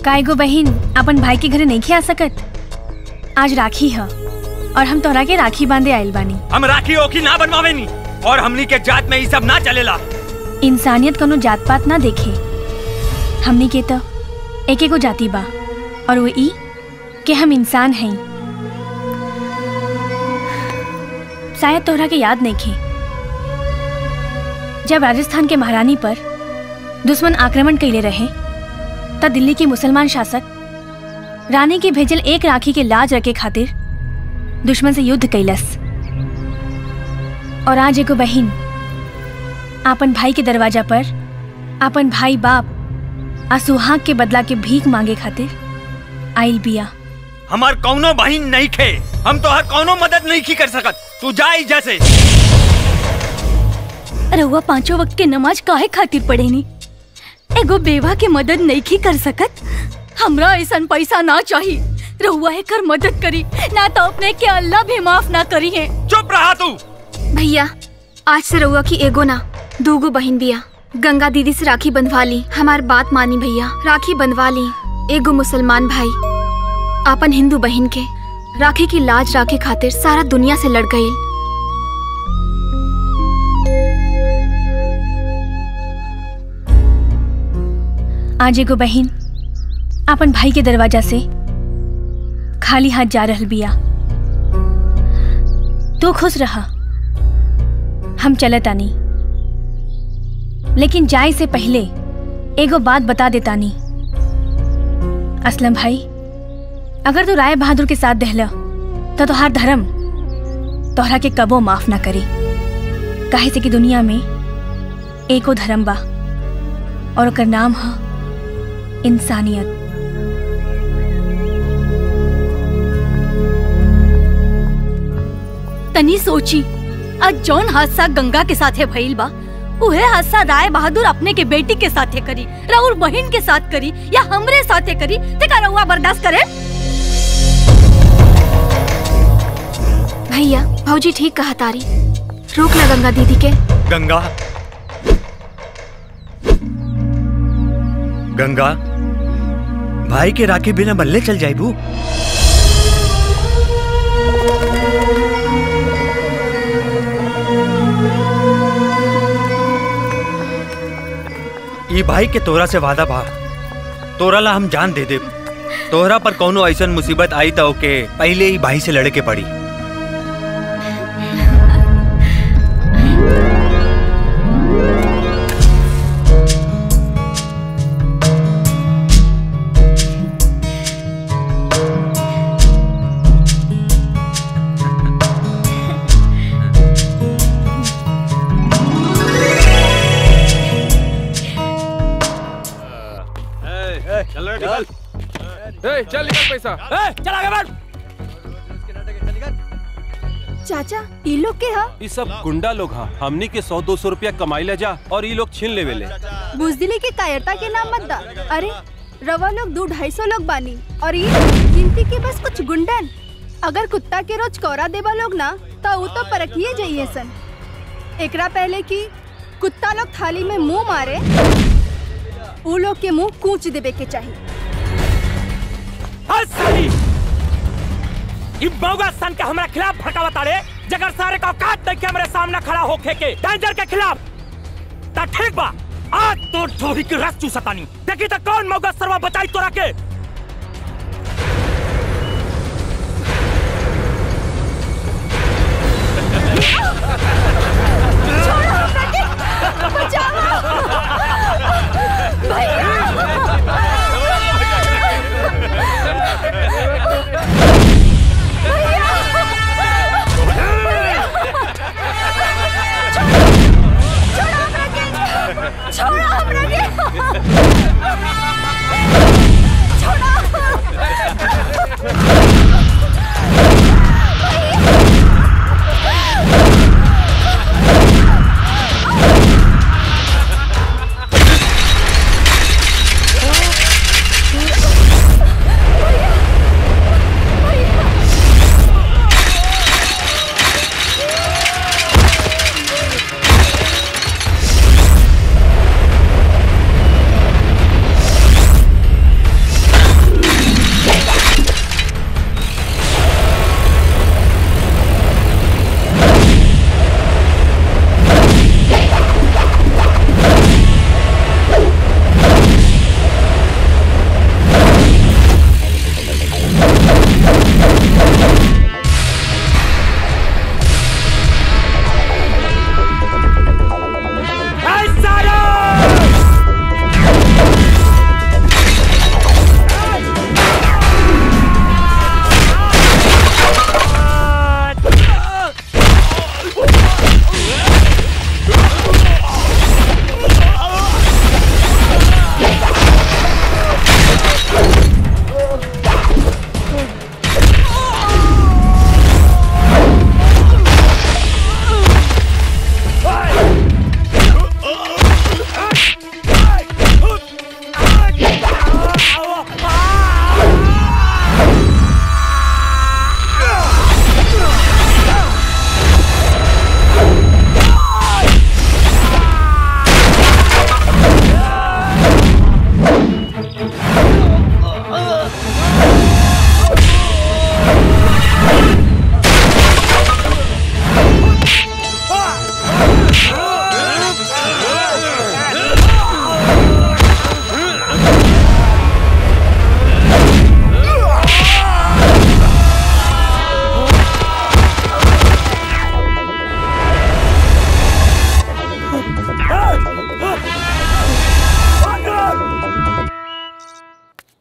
का एगो बहिन अपन भाई के घरे नहीं खिया सकत आज राखी ह और हम तोहरा के राखी बांधे आइल बानी हम राखी ओखी ना बनवावे नी और हमनी के जात में ई सब ना चलेला इंसानियत कोनो जात पात ना देखे हमनी के तो एक एगो जाति बा और वो ई कि हम इंसान हैं शायद तोहरा के याद नहीं खे जब राजस्थान के महारानी पर दुश्मन आक्रमण कैले रहे तब दिल्ली के मुसलमान शासक रानी के भेजल एक राखी के लाज रखे खातिर दुश्मन से युद्ध कैलस और आज एगो बहिन आपन भाई के दरवाजा पर आपन भाई बाप आ सुहाग के बदला के भीख मांगे खातिर आइल बिया हमार कौनो बहिन नहीं खे हम तो हर कौनो मदद नहीं की कर सकत तू जाई जैसे रउआ पांचों वक्त के नमाज काहे खातिर पढ़ेनी एगो बेवा के मदद नहीं कर सकत हमरा ऐसा पैसा ना चाहिए रउआ एकर मदद करी ना तो अपने के अल्लाह भी माफ ना करी है चुप रहा तू भैया आज से रउआ की एगो ना दूगो बहन बिया गंगा दीदी से राखी बंधवा ली हमार बात मानी भैया राखी बंधवा ली एगो मुसलमान भाई आपन हिंदू बहन के राखी की लाज राखे खातिर सारा दुनिया से लड़ गई आज एगो बहिन अपन भाई के दरवाजा से खाली हाथ जा रहल बिया तू खुश रहा हम चलत आनी लेकिन जाए से पहले एगो बात बता देतानी असलम भाई अगर तू राय बहादुर के साथ दहला तो तोहार धर्म तोहरा के कबो माफ ना करी काहे से कि दुनिया में एको धर्म बा और ओकर नाम है इंसानियत तनी सोची आज जौन हादसा गंगा के साथे भइल बा उहे हादसा राय बहादुर अपने के बेटी के साथे करी राउर बहन के साथ करी या हमरे साथे करी ते का रउआ बर्दाश्त करे भैया भौजी ठीक कहा तारी रोक ना गंगा दीदी के गंगा गंगा भाई के राखी बिना बल्ले चल जाइबू ई भाई के तोरा से वादा बा तोरा ला हम जान दे दे तोहरा पर कौनो ऐसन मुसीबत आई तो ओके पहले ही भाई से लड़े के पड़ी चल निकल ए, चल निकल पैसा ए, चल आगे बढ़ चाचा ई लोग के हा ये सब गुंडा लोग हा हमनी के सौ दो सौ रुपया कमाई ले जा और ये लोग छीन लेवे ले बुजदिली के कायरता के नाम मत दा अरे रवा लोग दो ढाई सौ लोग बानी और ये गिनती के बस कुछ गुंडन अगर कुत्ता के रोज कौरा देवा लोग ना तो वो तो परखिए जाइए सन एकरा पहले कि कुत्ता लोग थाली में मुंह मारे उ लोग के मुंह कूच देवे के चाहिए हंसली ई बौगा सन के हमरा खिलाफ भड़कावा तारे जगर सारे का औकात देख के हमरे सामने खड़ा होके के डेंजर के खिलाफ ता ठीक बा आज तो ढोही की रस चूसतानी देखी तो कौन मौगा सरवा बचाई तोरा के छोड़ो हमरा के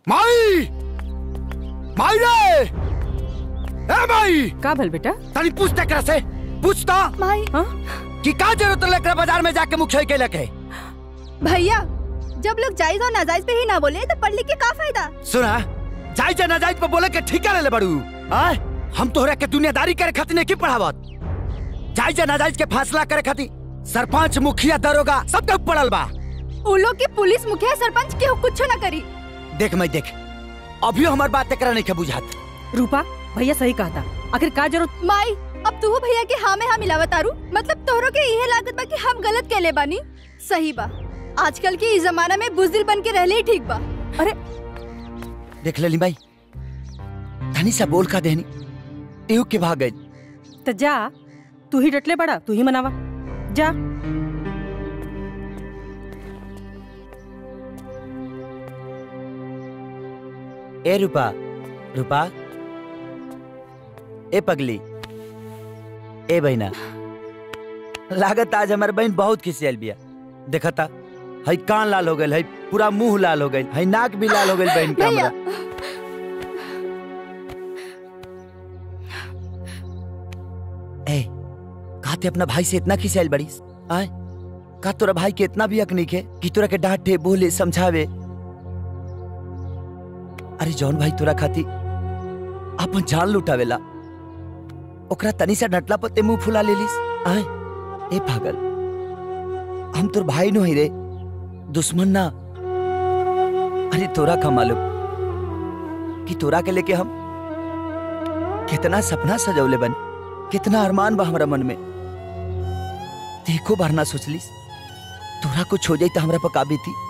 माई माई रे ए माई का भल बेटा तनी पूछ तकरा से पूछ तो माई कि का जरूरत लेकर बाजार में जाके मुख के लगे भैया जब लोग जायज और नाजायज पे ही ना बोले तो पढ़ लिख के का फायदा सुना जायज या नाजायज पे बोले के ठीका ले ले बड़ू आय हम तोहरा के दुनियादारी करे खातिर नहीं की पढ़ावत जायज या नाजायज के फैसला करे खातिर सरपंच मुखिया दरोगा सब के पड़ल बा उ लोग के पुलिस मुखिया सरपंच के कुछ ना करी देख मैं देख अभी हमार बात एकरा नहीं के बुझात रूपा भैया सही कहा था आखिर का जरूरत माई अब तू भैया के हाँ में हाँ मिलावत आरू मतलब तोहरो के इहे लागत बा कि हम गलत कहले बानी सही बा आजकल के इस जमाना में बुजदिल बन के रहले ही ठीक बा अरे देख लेली भाई धनी सा बोल का देनी टेहू के भाग गई तो जा तू ही डटले बड़ा तू ही मनावा जा ए रूपा रूपा ए पगली ए बहना लागत आज हमार बहन बहुत खिसियल बिया देखता हई कान लाल हो गइल हई पूरा मुंह लाल हो गइल हई नाक भी लाल हो गइल बहन के भैया हमरा ए काते अपना भाई से इतना खिसियल बड़ीस आय का तोरा भाई के इतना भी हक नहीं है कि तोरा के डांटे बोले समझावे अरे जौन भाई तोरा खाती अपन जान लुटावेला ओकरा तनी सा डटला पते मुंह फुला लेलिस आय ए पागल हम तोर भाई नो ही रे दुश्मन ना अरे तोरा का मालूम कि तोरा के लेके हम कितना सपना सजौले बन कितना अरमान बा हमरा मन में देखो बार ना सोचलिस तोरा कुछ हो जाई तो हमरा पर काबी थी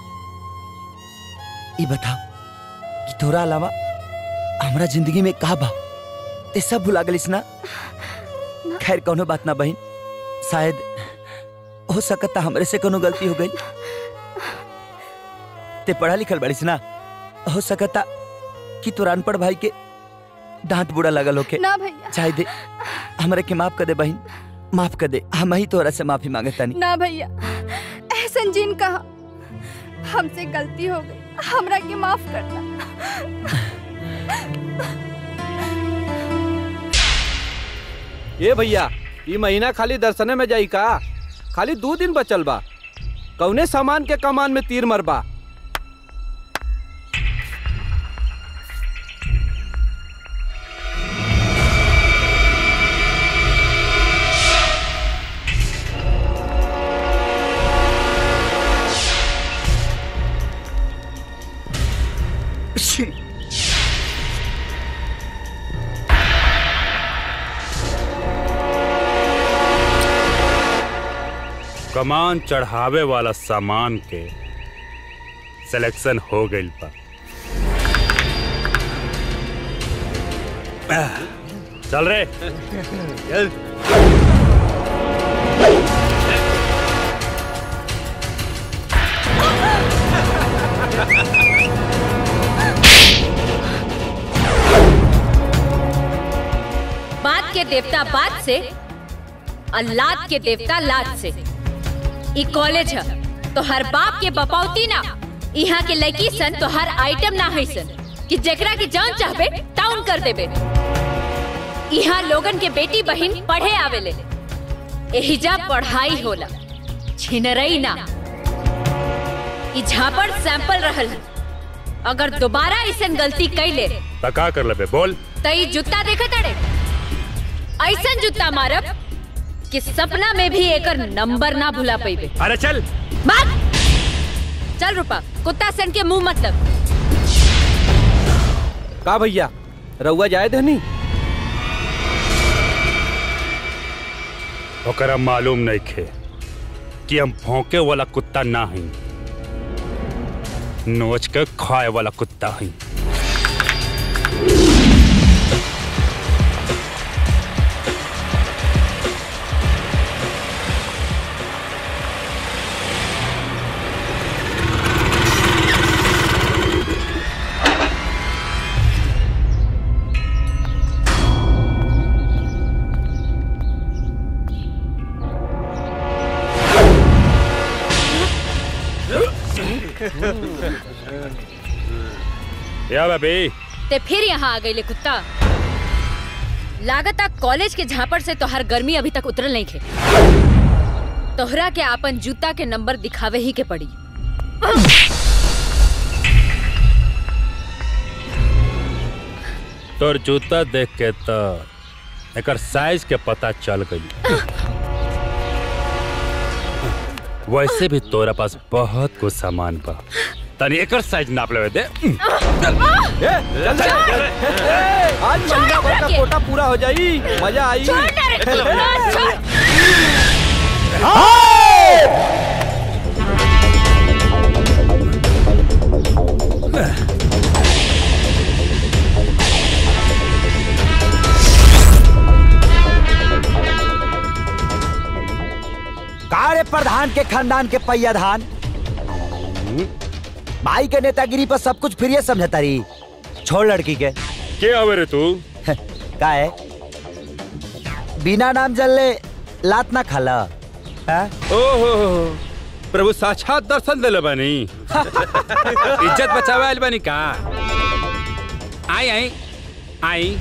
ई बताओ कि तोरा अलावा हमरा जिंदगी में का बा ते सब भुला गलिस ना खैर कोनो बात ना बहन शायद हो सकता हमरे से कोनो गलती हो गई ते पढ़ा लिखल बड़िस ना हो सकता कि तोरा अनपढ़ भाई के डांट बुरा लगल होके ना भैया चाहे दे हमरे के माफ कर दे बहन माफ कर दे हम ही तोरा से माफी मांगता नहीं ना भैया एहसन जिन कहा हमसे गलती हो गई हमरा के माफ करना ये भैया ये महीना खाली दर्शने में जाई का खाली दो दिन बचल बा कौने सामान के कमान में तीर मरबा कमान चढ़ावे वाला सामान के सिलेक्शन हो गइल बा आह, चल रे चल बात के देवता बात से और लात के देवता लात से ई कॉलेज है तो हर बाप के बपौती ना यहाँ के लड़की सन तो हर आइटम ना है सन कि जेकरा के जान चाहबे टाउन कर देबे यहाँ लोगन के बेटी बहन पढ़े आवेले एहिजा पढ़ाई होला छिनरई ना ई झापड़ सैंपल रहल है अगर दोबारा ऐसन गलती कैले त का कर लेबे बोल त ई जूता देखे तड़े ऐसन जूता मारब कि सपना में भी एकर नंबर ना भुला पैबे अरे चल बात चल रूपा कुत्ता सन के मुंह मतलब का भैया रउआ जाए धनी ओकरा मालूम नहीं खे कि हम भौंके वाला कुत्ता ना हई नोच के खाए वाला कुत्ता हई या बेबी ते फिर यहाँ आ गई कुत्ता लागता कॉलेज के झापड़ से तोहर गर्मी अभी तक उतरल नहीं खे तोहरा के आपन जूता के नंबर दिखावे ही के पड़ी तोर जूता देख के तो एकर साइज के पता चल गई वैसे भी तोरा पास बहुत कुछ सामान बा तनी एकर साइज नाप लेवे दे आज महीना भर का कोटा पूरा हो जाई मजा आई कारे प्रधान के खानदान के पैया धान भाई के नेतागिरी पर सब कुछ फिर समझता रही छोड़ लड़की के के आवे रे तू का है बिना नाम जलले लात ना खाला हाँ? ओहो प्रभु साक्षात दर्शन दिले बानी इज्जत बचावे आइल बानी का आई आई आई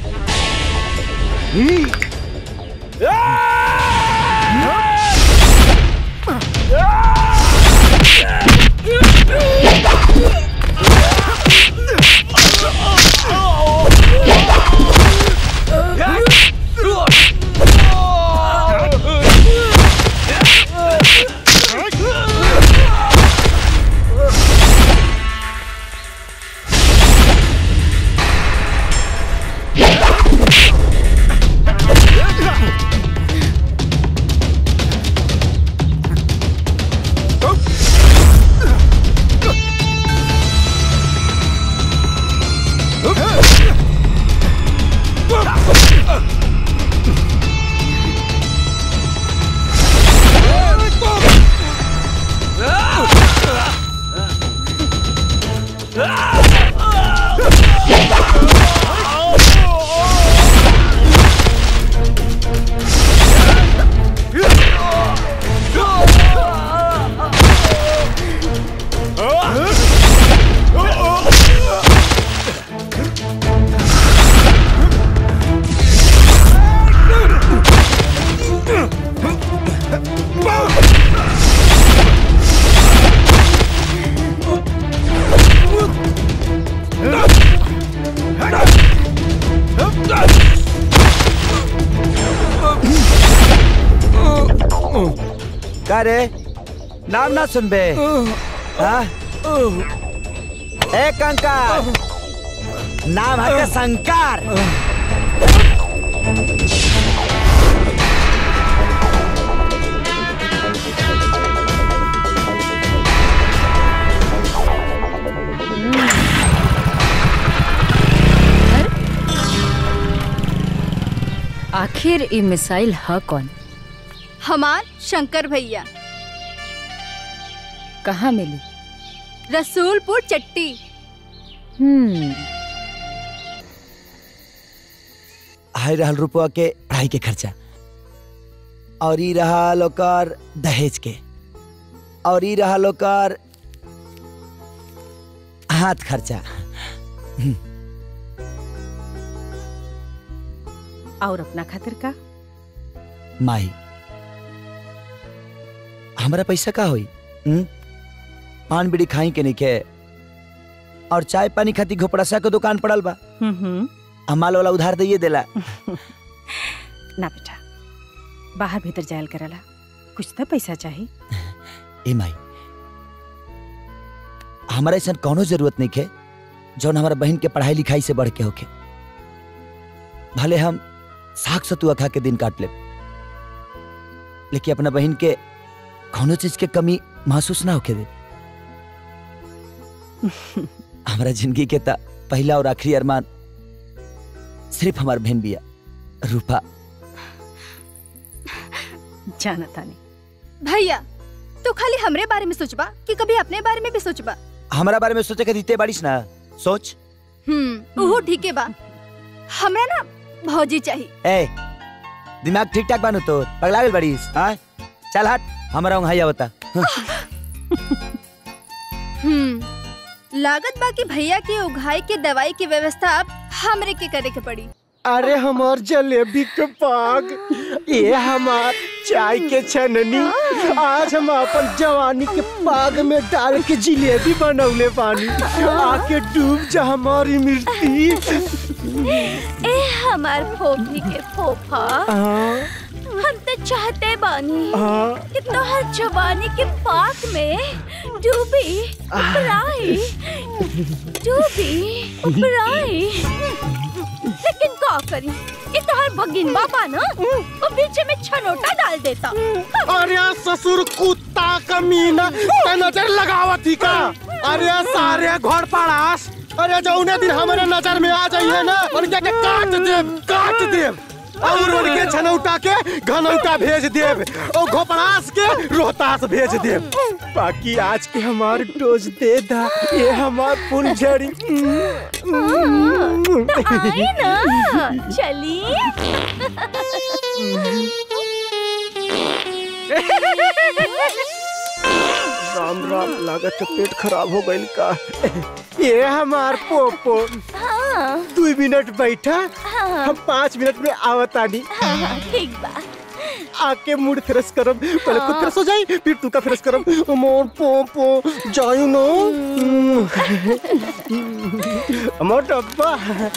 का रे नाम ना सुनबे हाँ? ए कंकर नाम है के शंकर आखिर ये मिसाइल है कौन हमार शंकर भैया कहाँ मिली रसूलपुर चट्टी हम्म हाई रहल रुपया के पढ़ाई के खर्चा और ई रहा लोकर दहेज के और ई रहा लोकर हाथ खर्चा और अपना खातिर का माई हमारा पैसा का होई हुँ? पान बीड़ी खाई के निके और चाय पानी खाती घोपड़ासा के दुकान पड़ल बा हम्म हमाल वाला उधार दिए देला ना बेटा बाहर भीतर जायल करला कुछ तो पैसा चाहिए ए माई हमारा ऐसा कौनो जरूरत नहीं है जौन हमारा बहन के पढ़ाई लिखाई से बढ़ के होके भले हम साग सतुआ खा के दिन काट ले लेकिन अपना बहन के कौनो चीज के कमी महसूस ना होके दे हमारा जिंदगी के ता पहला और आखिरी अरमान सिर्फ हमार बहन बिया रूपा जाना तानी भैया तू खाली हमरे बारे में सोचबा कि कभी अपने बारे में भी सोचबा हमारा बारे में सोचे के दीते बारिश ना सोच हम्म ओहो ठीक है बा हमरा ना भौजी चाहिए ए दिमाग ठीक ठाक बानू तो पगला गेल बड़ीस हाँ चल हट हमारा वहाँ बता हम्म लागत बाकी भैया के उघाई के दवाई की व्यवस्था अब हमरे के करे के पड़ी अरे हमार जलेबी के पाग ये हमार चाय के छननी आज हम अपन जवानी के पाग में डाल के जिलेबी बनौले पानी आके डूब जा हमारी मिर्ची ए हमार फोफी के फोफा हम तो चाहते बानी हाँ। कि तोहर जवानी के पाक में डूबी उपराई डूबी उपराई लेकिन का करी ये तोहर भगिन बाबा ना वो बीच में छनोटा डाल देता अरे ससुर कुत्ता कमीना ते नजर लगावत ही का अरे सारे घर पड़ास अरे जौने दिन हमारे नजर में आ जाइए ना उनके के काट देव काट देव और उनके छनौटा के घनौटा भेज देव और घोपड़ास के रोहतास भेज देव बाकी आज के हमार डोज दे दा ये हमार फुलझड़ी आई ना चली राम राम लागत है पेट खराब हो गइल का ये हमार पोपो हाँ दू मिनट बैठा हाँ। हम पाँच मिनट में आवतानी हाँ, ठीक बा आके मूड फ्रेश करब पहले खुद फ्रेश हो जाई फिर तू का फ्रेश करब मोर पोपो जायू नो मोर डब्बा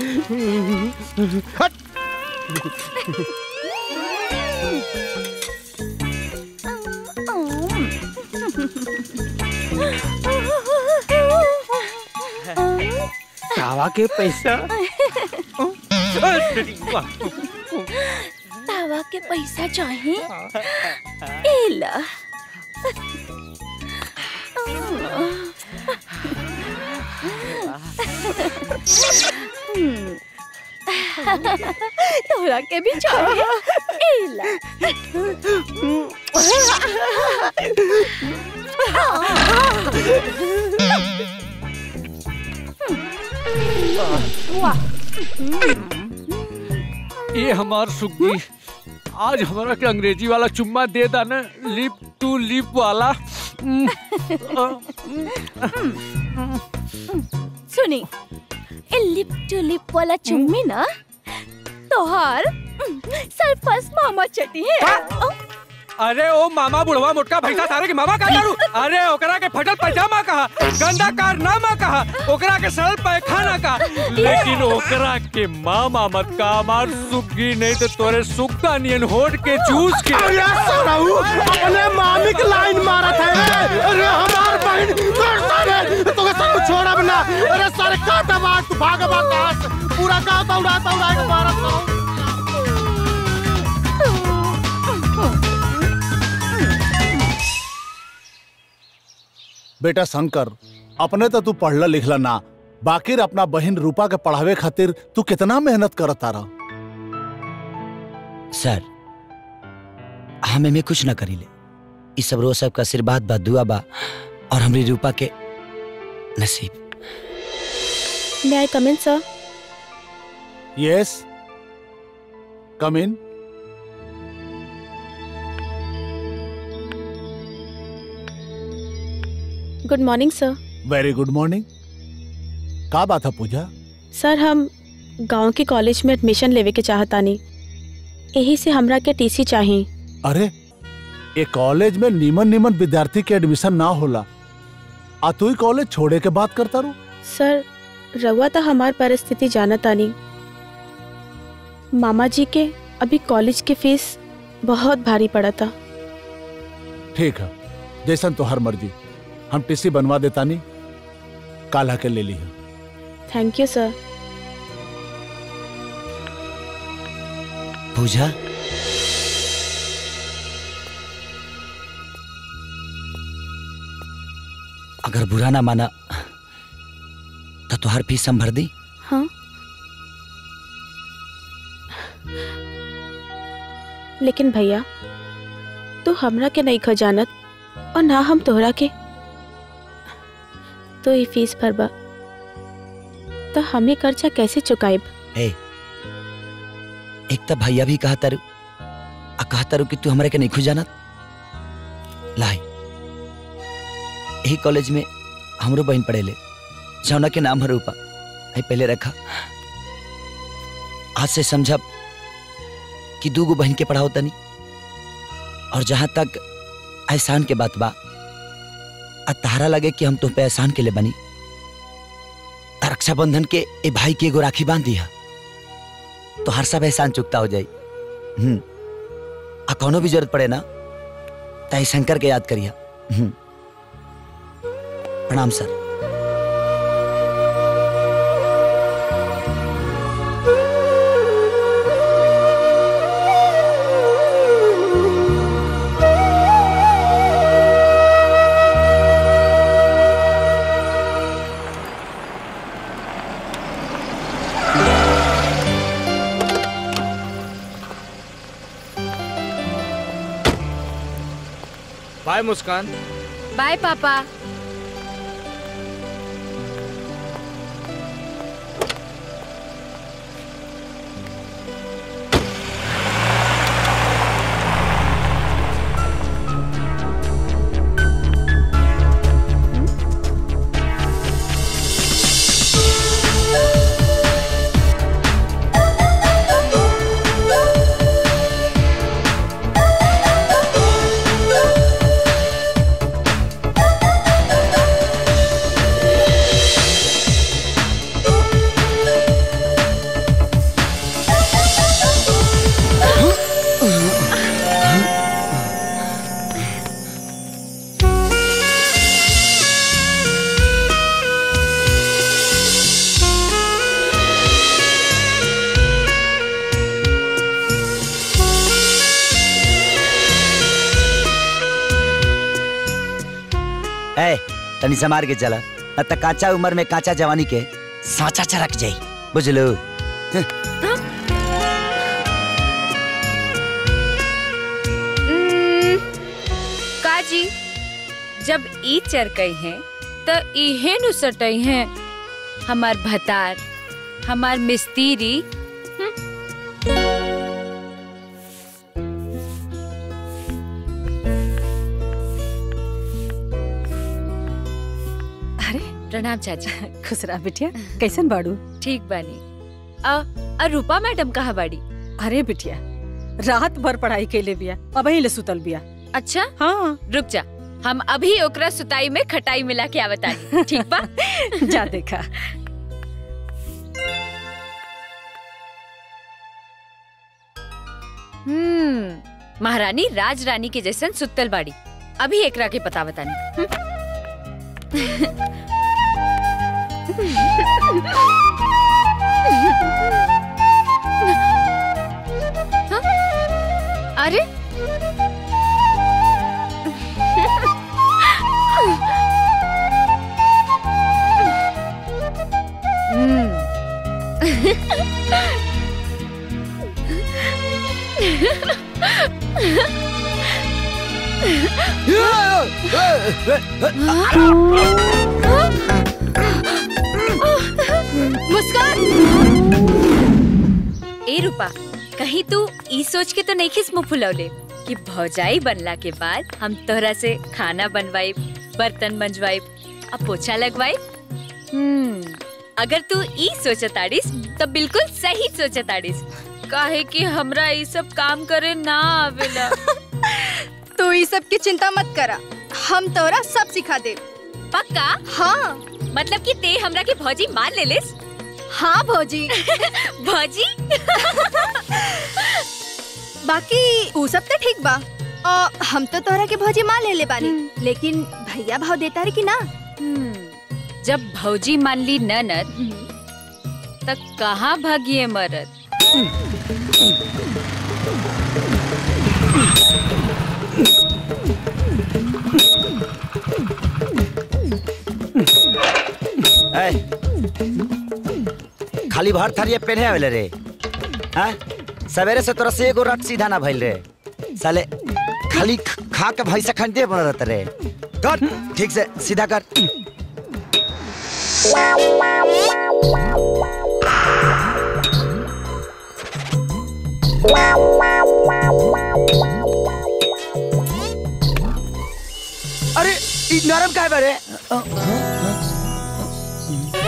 हट कावा के पैसा तावा के पैसा चाहिए एला तोरा के भी चाहिए एला वाह ये हमार सुग्गी आज हमारा के अंग्रेजी वाला चुम्मा दे दा ना लिप टू लिप वाला हम्म, सुनी ए लिप टू लिप वाला चुम्मी ना तोहार सरपस मामा चटी है अरे ओ मामा बुढ़वा मोटका भैसा सारे के मामा का करू अरे ओकरा के फटल पैजामा कहा गंदा कारनामा कहा ओकरा के सरल पैखाना का लेकिन ओकरा के मामा मत का हमार सुग्गी नहीं तो तोरे सुक्का नियन होट के जूस के अरे सराऊ अपने मामी की लाइन मारा था रे अरे हमार बहन कर सारे तो सब छोड़ा बना अरे सारे का दबा तू भाग भाग पूरा का दौड़ा दौड़ा के मारा सराऊ बेटा शंकर अपने तो तू पढ़ला लिखला ना बाकी अपना बहन रूपा के पढ़ावे खातिर तू कितना मेहनत करत तारा सर हम एमे कुछ ना करीले ई सब रोज सबका आशीर्वाद बा दुआ बा और हमरी रूपा के नसीब May I come in, sir? Yes come in Good morning, sir. Very good morning का बात है पूजा सर हम गांव के कॉलेज में एडमिशन लेवे के चाहतानी यही से हमरा के टीसी चाहिए अरे ये कॉलेज में नीमन नीमन विद्यार्थी के एडमिशन ना होला आ तू ही कॉलेज छोड़े के बात करता रू सर रउआ तो हमार परिस्थिति जानतानी मामा जी के अभी कॉलेज की फीस बहुत भारी पड़ा था ठीक है जैसन तो हर मर्जी हम टीसी बनवा देता नहीं काला के ले ली है थैंक यू सर पूजा अगर बुरा ना माना तो तुहार फीस हम भर दी हाँ लेकिन भैया तू हमरा के नहीं खजानत और ना हम तोहरा के तो ये फीस भरबा तो हम ये कर्जा कैसे चुकाएब ए एक तो भैया भी कहा तारू आ कहा तारू कि तू हमारे के नहीं खुजानत लाई यही कॉलेज में हमरो बहन पढ़ेले जौना के नाम है रूपा आई पहले रखा आज से समझब कि दू गो बहन के पढ़ाओ तनी और जहां तक एहसान के बात बा आ तारा लगे कि हम तुम पे एहसान के लिए बनी त रक्षाबंधन के ए भाई के एगो राखी बांध दिया तो हर सब एहसान चुकता हो जाई हम्म आ कोनो भी जरूरत पड़े ना ताई शंकर के याद करिया हम्म प्रणाम सर बाय मुस्कान बाय पापा ए तनी संभार के चला न त काचा उम्र में काचा जवानी के साचा चरक जाई बुझलो उम्म, काजी जब ई चरकई हैं त इहे नु सटई हैं हमार भतार हमार मिस्तीरी अरे प्रणाम चाची खुश रहा बिटिया कैसन बाड़ू ठीक बानी अ अ रूपा मैडम कहाँ बाड़ी अरे बिटिया रात भर पढ़ाई कैले बिया अब ले सुतल बिया अच्छा हाँ रुक जा हम अभी ओकरा सुताई में खटाई मिला के आवतानी ठीक बा जा देखा हम्म महारानी राज रानी के जैसन सुतल बाड़ी अभी एकरा के पता बतानी हाँ? अरे मुस्कान ए रूपा कहीं तू ई सोच के तो नहीं खिस मुंह फुलौले कि भौजाई बनला के बाद हम तोहरा से खाना बनवाई बर्तन मंजवाई अब पोछा लगवाई हम्म अगर तू ई सोचताड़ीस तो बिल्कुल सही सोचताड़ीस काहे कि हमरा ई सब काम करे ना आवेला तू ई सब की चिंता मत करा हम तोरा सब सिखा दे पक्का हाँ मतलब कि ते हमरा के भौजी मान ले लिस हाँ भौजी भौजी बाकी ऊ सब तो ठीक बा और हम तो तोहरा के भौजी मान ले ले बानी लेकिन भैया भाव देता रे कि ना जब भौजी मान ली ननद तक कहाँ भागिए मरद ए, खाली भर थरिये पेन्हे आवेले रे हाँ सवेरे से तोरा से एगो रट सीधा ना भइल रे साले खाली ख- खा के भैंसा खंडे बन रहत रे कर ठीक से सीधा कर अरे ई नरम काय बरे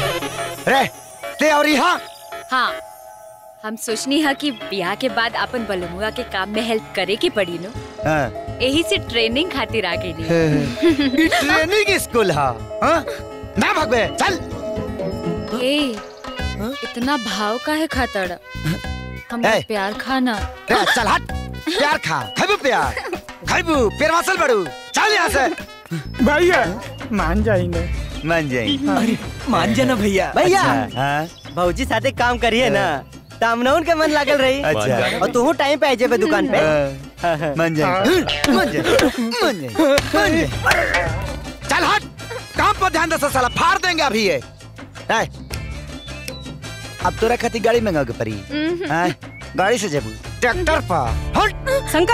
रे ते और यहाँ हाँ हम सोचनी है कि ब्याह के बाद अपन बलमुआ के काम में हेल्प करे के पड़ी नो हाँ। यही से ट्रेनिंग खातिर आ गई ई ट्रेनिंग स्कूल हा हाँ? ना भगवे चल ए इतना भाव का है खातड़ हमरा ए। प्यार खाना रे, चल हट प्यार खा खाइबू प्यार खाइबू प्यार वासल बड़ू चल यहाँ से भैया मान जाएंगे मान जाएंगे अरे मान जाना भैया भैया अच्छा, हाँ? भौजी साथे काम करिए ना तामनौन के मन लागल रही अच्छा। और तू टाइम पे आ जेबे दुकान पे हाँ, मान जाएंगे मान जाएंगे मान जाएंगे मान जाएंगे चल हट काम पर ध्यान दे साला फाड़ देंगे अभी ये ए, अब तोरा खातिर गाड़ी मंगा के पड़ी हाँ? गाड़ी से जेबू ट्रैक्टर पर हट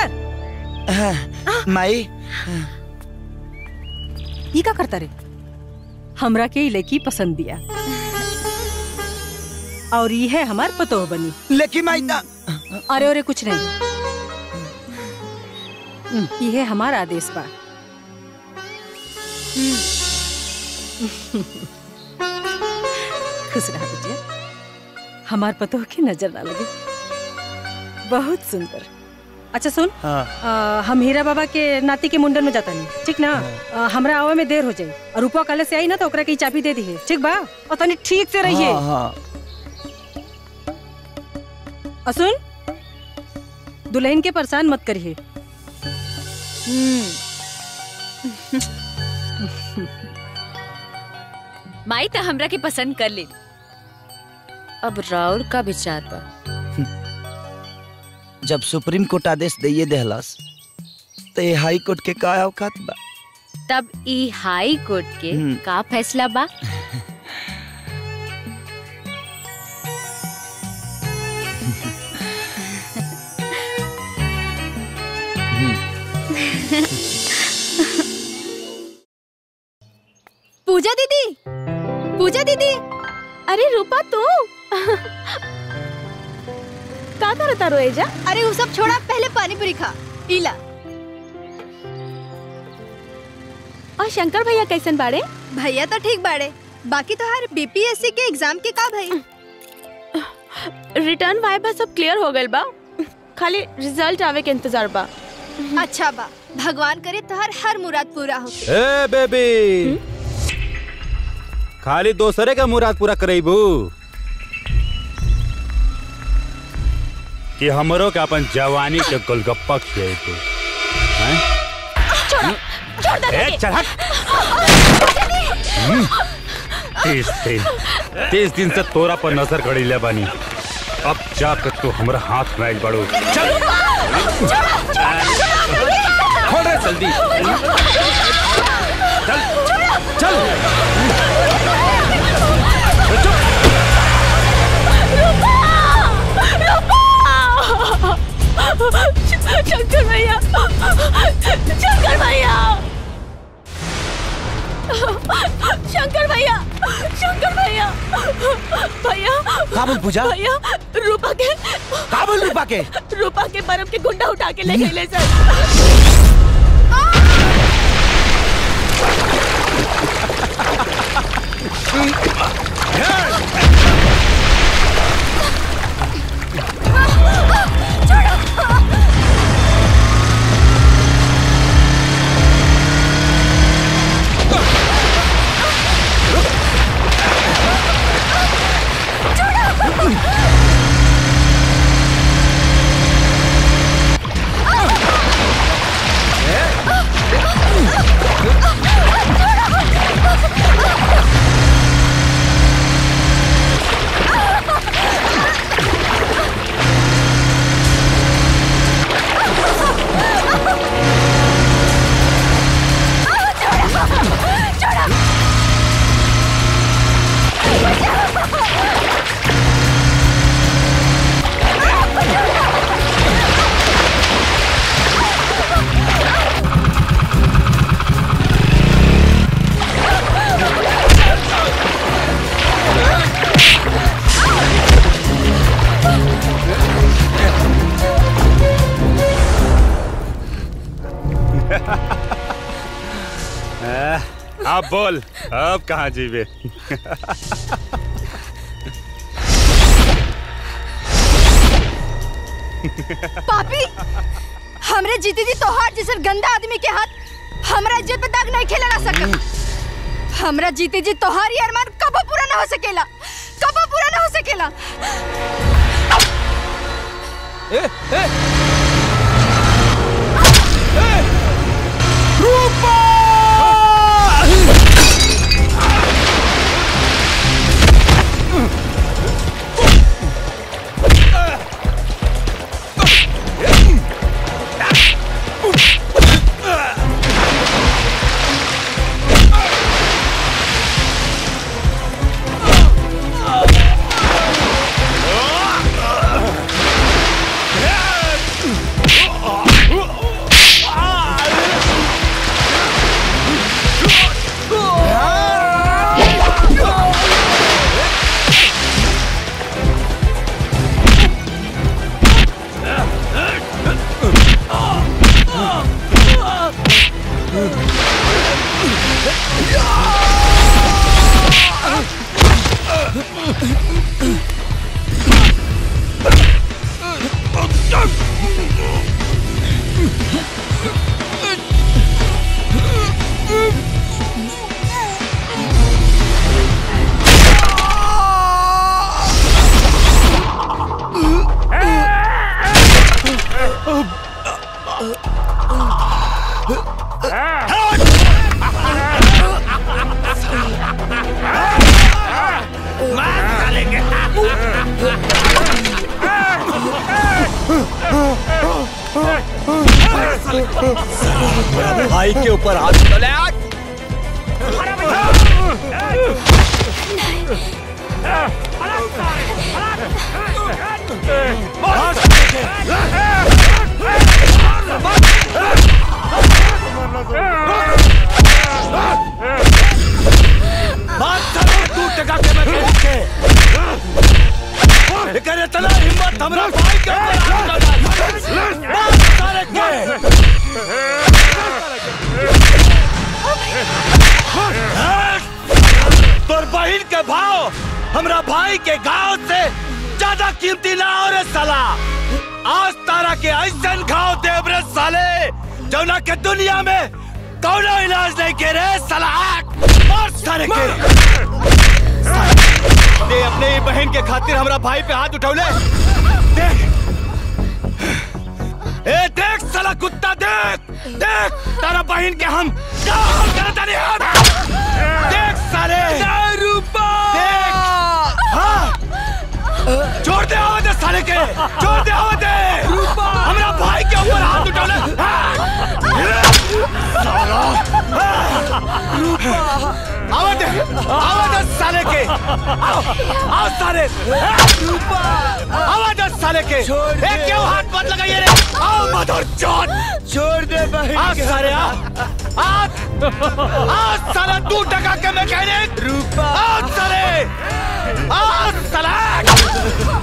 शंकर माई ई का करता रे हमरा के ई लड़की पसंद दिया और ये है हमार पतोह बनी लेकिन माई ना अरे अरे कुछ नहीं ये है हमारा आदेश बा खुश रहा बेटिया हमार पतोह की नजर ना लगे बहुत सुंदर अच्छा सुन हाँ आ, हम हीरा बाबा के नाती के मुंडन में जाता नहीं ठीक ना आ, हमरा आवे में देर हो जाई और रूपा कल से आई ना तो ओकरा के ई चाबी दे दी है ठीक बा और तनी ठीक से रहिए हाँ, हाँ। और सुन दुल्हन के परेशान मत करिए माई तो हमरा के पसंद कर ली अब राउर का विचार बा जब सुप्रीम कोर्ट आदेश दिए देहलस तो ये हाई कोर्ट के का औकात बा तब ई हाई कोर्ट के हम्म। का फैसला बा पूजा दीदी पूजा दीदी अरे रूपा तू का करता रो एजा अरे वो सब छोड़ा पहले पानी पूरी खा पीला और शंकर भैया कैसन बाड़े भैया तो ठीक बाड़े बाकी तो हर बीपीएससी के एग्जाम के का भाई रिटर्न वाइबा सब क्लियर हो गइल बा खाली रिजल्ट आवे के इंतजार बा अच्छा बा भगवान करे तो हर हर मुराद पूरा हो ए बेबी खाली दोसरे का मुराद पूरा करेबू कि हमरो के अपन जवानी के गोलगप्पा खिएबू हैं ए चल हट हम्म, तीस दिन तीस दिन से तोरा पर नजर गड़ी ले बानी अब जाकर तू हमरा हाथ में आइल बाड़ू चल खोल रे जल्दी चल चल शंकर भैया शंकर भैया शंकर भैया शंकर भैया भैया काबुल पूजा भैया रूपा के काबुल रूपा के रूपा के बर्फ के गुंडा उठा के ले गए सर अब बोल अब कहाँ जीवे पापी हमरे जीती जी तोहार जैसन गंदा आदमी के हाथ हमरा इज्जत पे दाग नहीं खेला ना सकत हमरा जीती जी तोहार ही अरमान कबो पूरा ना हो सकेला कबो पूरा ना हो सकेला ए ए भाई के ऊपर हाथ चले आज तू टका के मैं कह के एकर इतना हिम्मत हमरा भाई के ऊपर हाथ डाल मार सारे के तोर बहिन के भाव हमरा भाई के गांव से ज्यादा कीमती ना हो रे साला आज तारा के ऐसन घाव देव रे साले जौना के दुनिया में कौनो इलाज नहीं के रे साला आग मार सारे के दे अपने ही बहन के खातिर हमरा भाई पे हाथ उठौले देख ए देख साला कुत्ता देख देख तारा बहन के हम क्या हाल करत तानी हम देख साले रूपा देख हाँ छोड़ दे आवाज दे साले के छोड़ दे आवाज दे रूपा हमरा भाई के ऊपर हाथ उठौले साला आवाज दे आवाज दे साले के आओ आओ साले रूपा आवाज दे साले के ए क्यों हाथ मत लगाइए रे आओ मदर चोट छोड़ दे भाई आ साले आ आ आ साला तू टका के मैकेनिक रूपा आ साले आ साला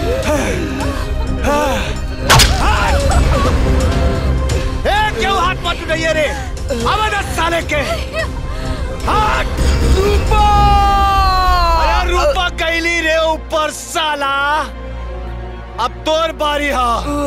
ए क्यों हाथ मत उठाइए रे आवाज दे साले के हाथ रूपा अरे रूपा कैली रे ऊपर साला अब तोर बारी हा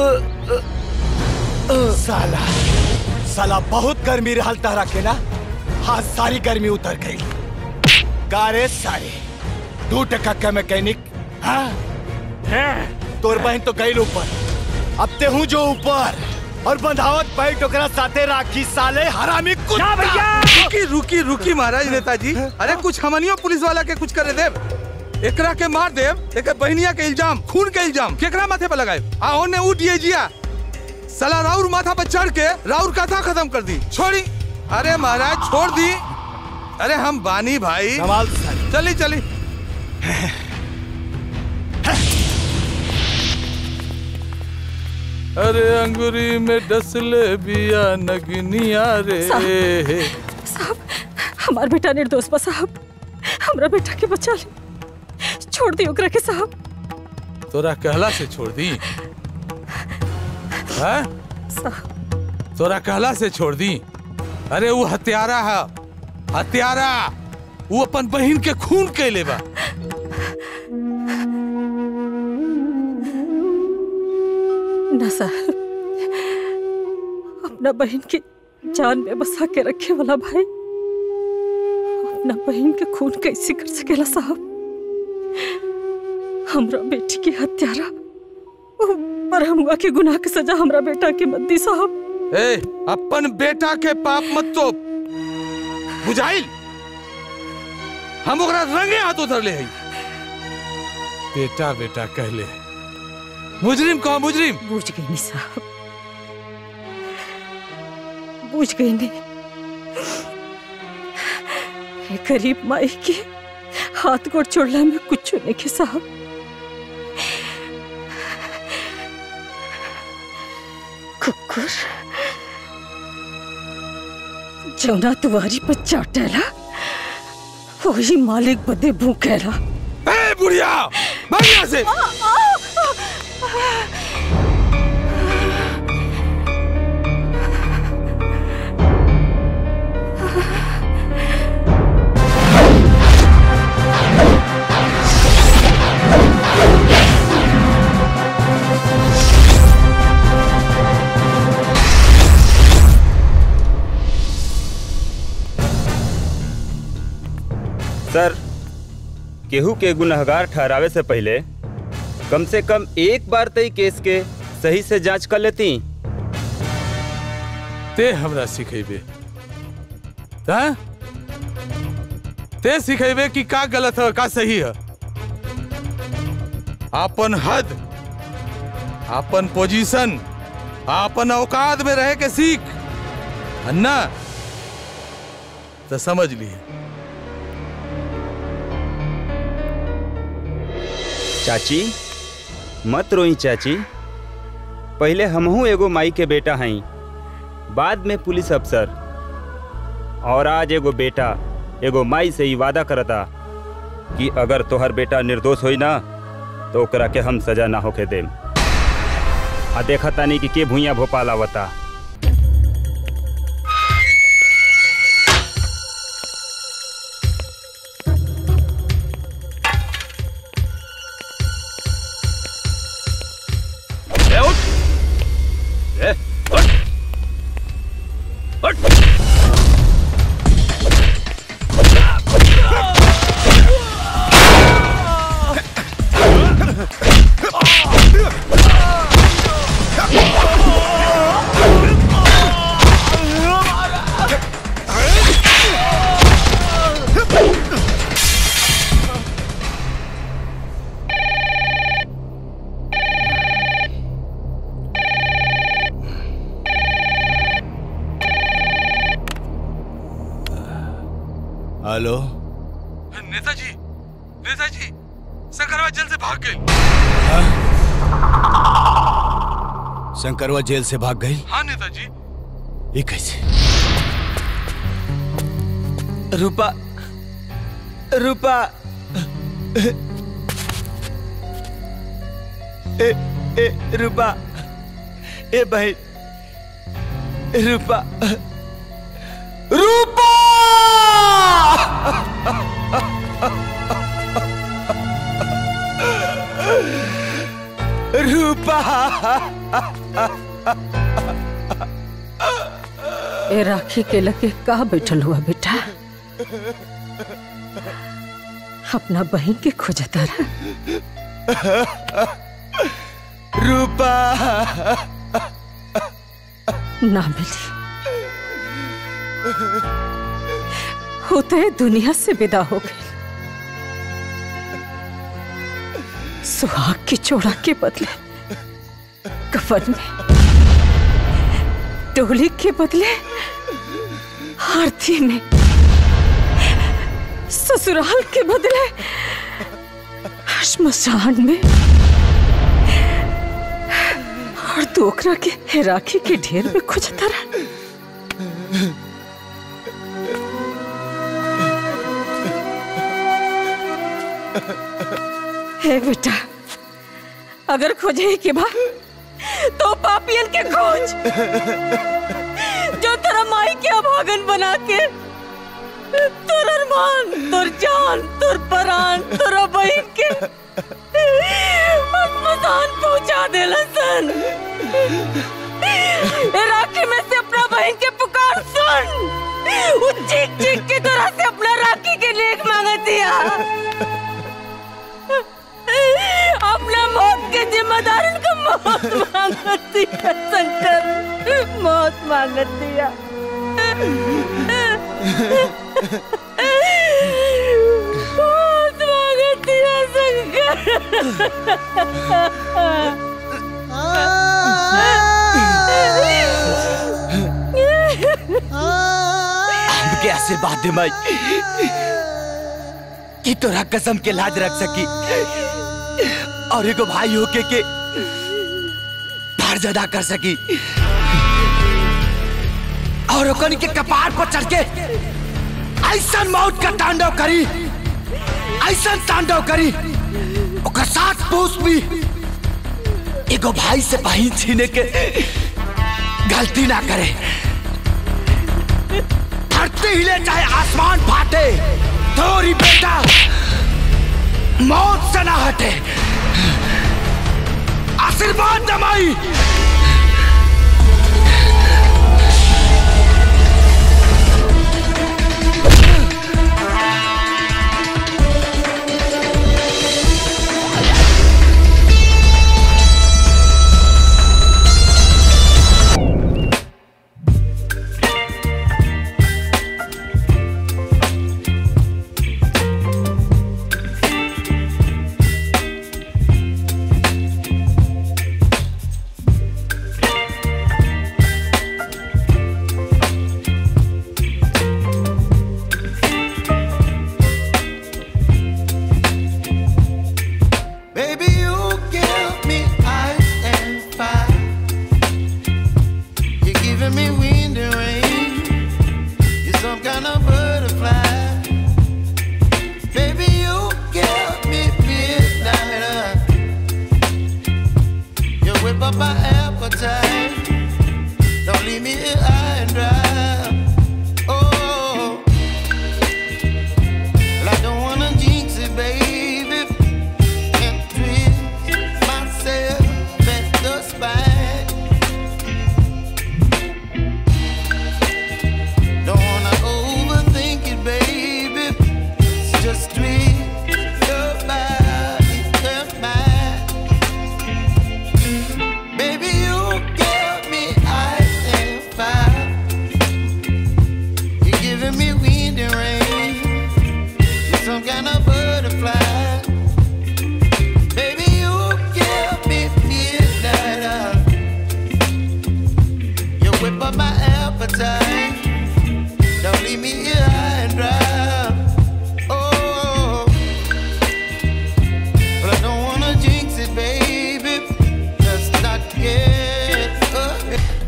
साला साला बहुत गर्मी रहल तारा के ना हाँ सारी गर्मी उतर गई कारे सारे दू टका का मैकेनिक हाँ तोर बहन तो गई ऊपर अब ते हूँ जो ऊपर और बंधावत बैठ ओकरा साथे राखी साले हरामी कुत्ता रुकी रुकी रुकी महाराज नेताजी अरे कुछ हमनियो पुलिस वाला के कुछ करे देव एकरा के मार देव एक बहनिया के इल्जाम खून के इल्जाम केकरा माथे पे लगाए आ ओने उठ दिए जिया साला राउर माथा पर चढ़ के राउर कथा खत्म कर दी छोड़ी अरे महाराज छोड़ दी अरे हम बानी भाई चली चली अरे अंगुरी में डसले बिया नगनिया रे साहब हमार बेटा निर्दोष बा साहब हमरा बेटा के बचा ली छोड़ दी ओकरा के साहब तोरा कहला से छोड़ दी हैं? तोरा कहला से छोड़ दी अरे वो हत्यारा है हत्यारा वो अपन बहन के खून के लेबा ना साहब अपना बहन की जान में बसा के रखे वाला भाई अपना बहन के खून कैसे कर सकेला साहब हमरा बेटी की हत्यारा पर हमुआ के गुनाह के सजा हमरा बेटा के मत दी साहब ए अपन बेटा के पाप मत तो बुझाइल हम ओकरा रंगे हाथ उधर ले हई बेटा बेटा कहले मुजरिम कहो मुजरिम बूझ गई नहीं साहब बूझ गई नहीं ये गरीब माई के हाथ गोड़ छोड़ला में कुछ नहीं के साहब कुकुर जौना तुम्हारी पर चाटेला वही मालिक बदे भूखेला ए बुढ़िया भाग यहाँ से सर केहू के गुनहगार ठहरावे से पहले कम से कम एक बार तई केस के सही से जांच कर लेती ते हमरा सिखेबे हाँ? ते सिखेबे कि का गलत है का सही है अपन हद अपन पोजीशन अपन औकात में रह के सीख अन्ना तो समझ लिए चाची मत रोई चाची पहले हमहू एगो माई के बेटा हई बाद में पुलिस अफसर और आज एगो बेटा एगो माई से ही वादा करता कि अगर तोहर बेटा निर्दोष होई ना तो ओकरा के हम सजा ना होके देम आ देखा तानी कि के भूया भोपाल आवता ए, उठ! ए, उठ! उठ! हेलो नेताजी नेताजी शंकरवा जेल से भाग गई शंकरवा जेल से भाग गई हाँ नेताजी ये कैसे रूपा रूपा ए ए रूपा ए बहन रूपा रूपा रूपा ए राखी के लगे कहा बैठल हुआ बेटा अपना बहन के खोजता रहा रूपा ना मिली होते दुनिया से विदा हो गई सुहाग की चोड़ा के बदले कफन में डोली के बदले आरती में ससुराल के बदले श्मशान में और दोकरा के राखी के ढेर में खुजता रहा हे बेटा अगर खोजे के बाद तो पापियन के खोज जो तेरा माई के अभागन बना के तोर अरमान तोर जान तोर परान तोरा बहन के मसान पहुंचा देला सन ए राखी में से अपना बहन के पुकार सुन वो चीख चीख के तरह से अपना राखी के लेख मांगतिया अपना मौत के जिम्मेदार का मौत मांगतिया शंकर मौत मांगतिया मौत मांगतिया हमके आशीर्वाद दे माई कि तोरा कसम के लाज रख सकी और एगो भाई होके के फर्ज अदा कर सकी और ओकन के कपार पर चढ़ के ऐसा मौत का तांडव करी ऐसा तांडव करी ओकर साथ पूछ भी एगो भाई से बहिन छीने के गलती ना करे धरती हिले चाहे आसमान फाटे थोड़ी बेटा मौत से ना हटे आशीर्वाद दमाई Baby, you give me ice and fire. You're giving me wind and rain. You're some kind of butterfly. Baby, you give me midnight. You whip up my appetite. Don't leave me here high and dry. Oh, well, I don't wanna jinx it, baby and twist myself at the spine. Don't wanna overthink it, baby. It's just twist your body and mine. Baby, you give me ice and fire. You're giving me wind and rain. You're some kind of butterfly. Baby, you give me midnight oil. You whip up my appetite. Don't leave me here high and dry. Oh, but I don't wanna jinx it, baby. Let's not get up.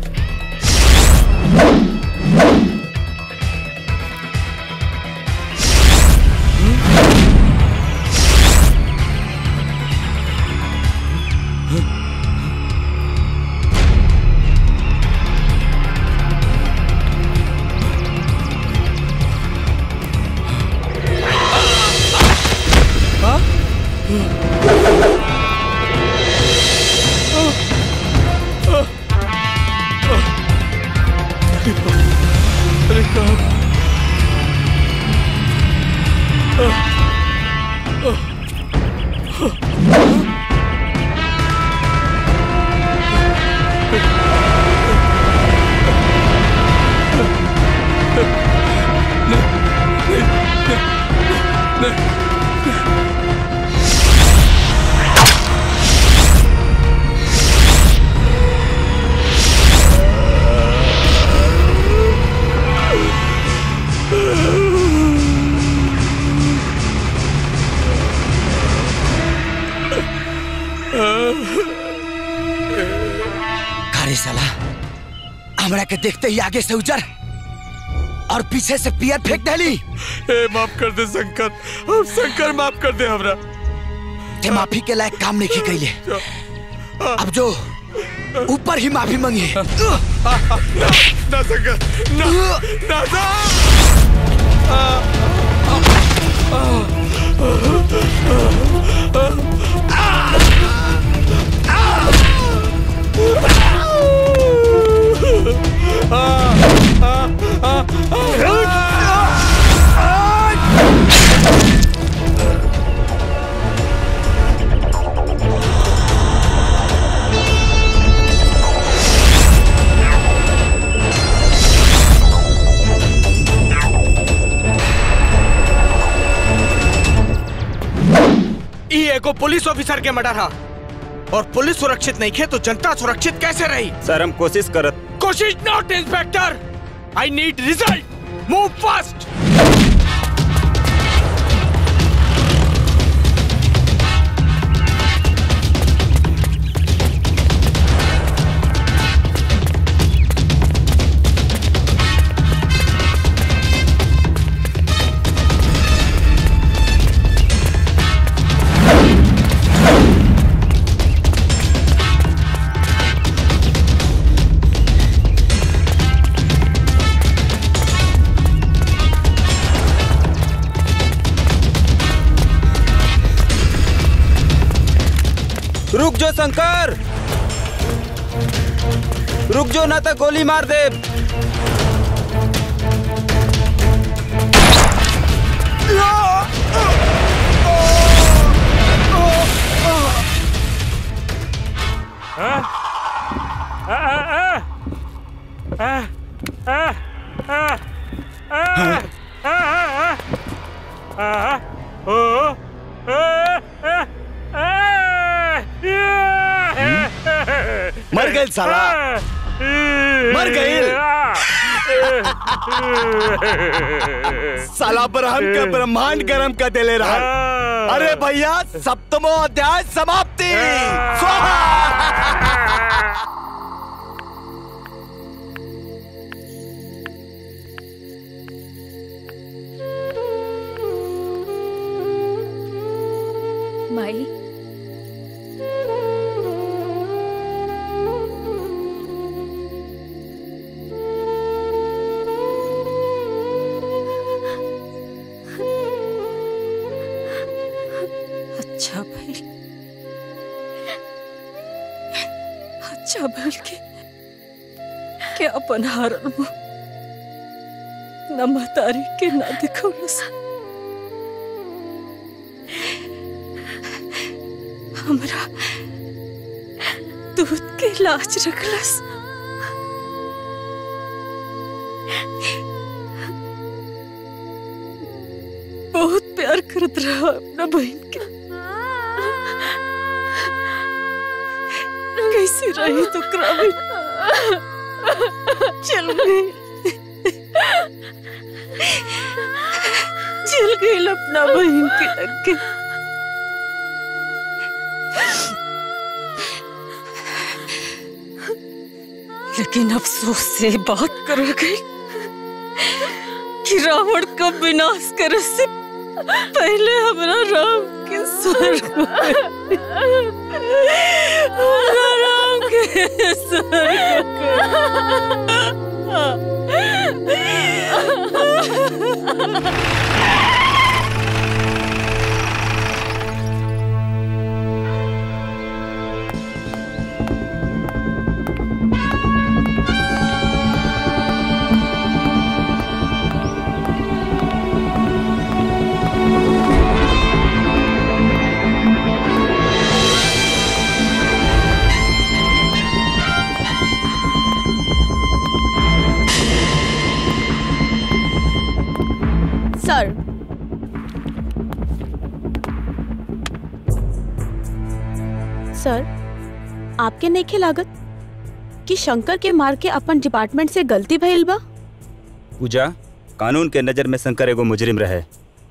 अरे साला हमरा के देखते ही आगे से उजर और पीछे से पियर फेंक देली ए माफ कर दे शंकर अब शंकर माफ कर दे हमरा ते माफी के लायक काम नहीं कैले अब जो ऊपर ही माफी मांगी ना ना शंकर ना ना ना Ah! पुलिस ऑफिसर के मर्डर हा और पुलिस सुरक्षित नहीं खे तो जनता सुरक्षित कैसे रही सर हम कोशिश करत कोशिश not inspector I need result move fast रुक जो शंकर रुक जो ना तो गोली मार दे हाँ? आ, आ, आ, आ, आ, आ, आ, आ, आ, आ, आ, ओ, आ, आ, आ, मर गइल साला। मर गइल। साला ब्रह्म के ब्रह्मांड गरम कर देले रहा अरे भैया सप्तमो अध्याय समाप्ति माई अच्छा भाई अच्छा भल के क्या बनहारल मुँह न महतारी के ना दिखौलस हमरा दूध के लाज रखलस बहुत प्यार करत रहा अपना बहन के कैसे रही तो क्राविन चल गई चल गई अपना बहन के लगे लेकिन अफसोस से बात कर गई कि रावण का विनाश करे से पहले हमारा राम के स्वर्ग में- हमारा राम के स्वर्ग सर सर आपके नइखे लागत कि शंकर के मार के अपन डिपार्टमेंट से गलती भइल बा पूजा कानून के नजर में शंकर एगो मुजरिम रहे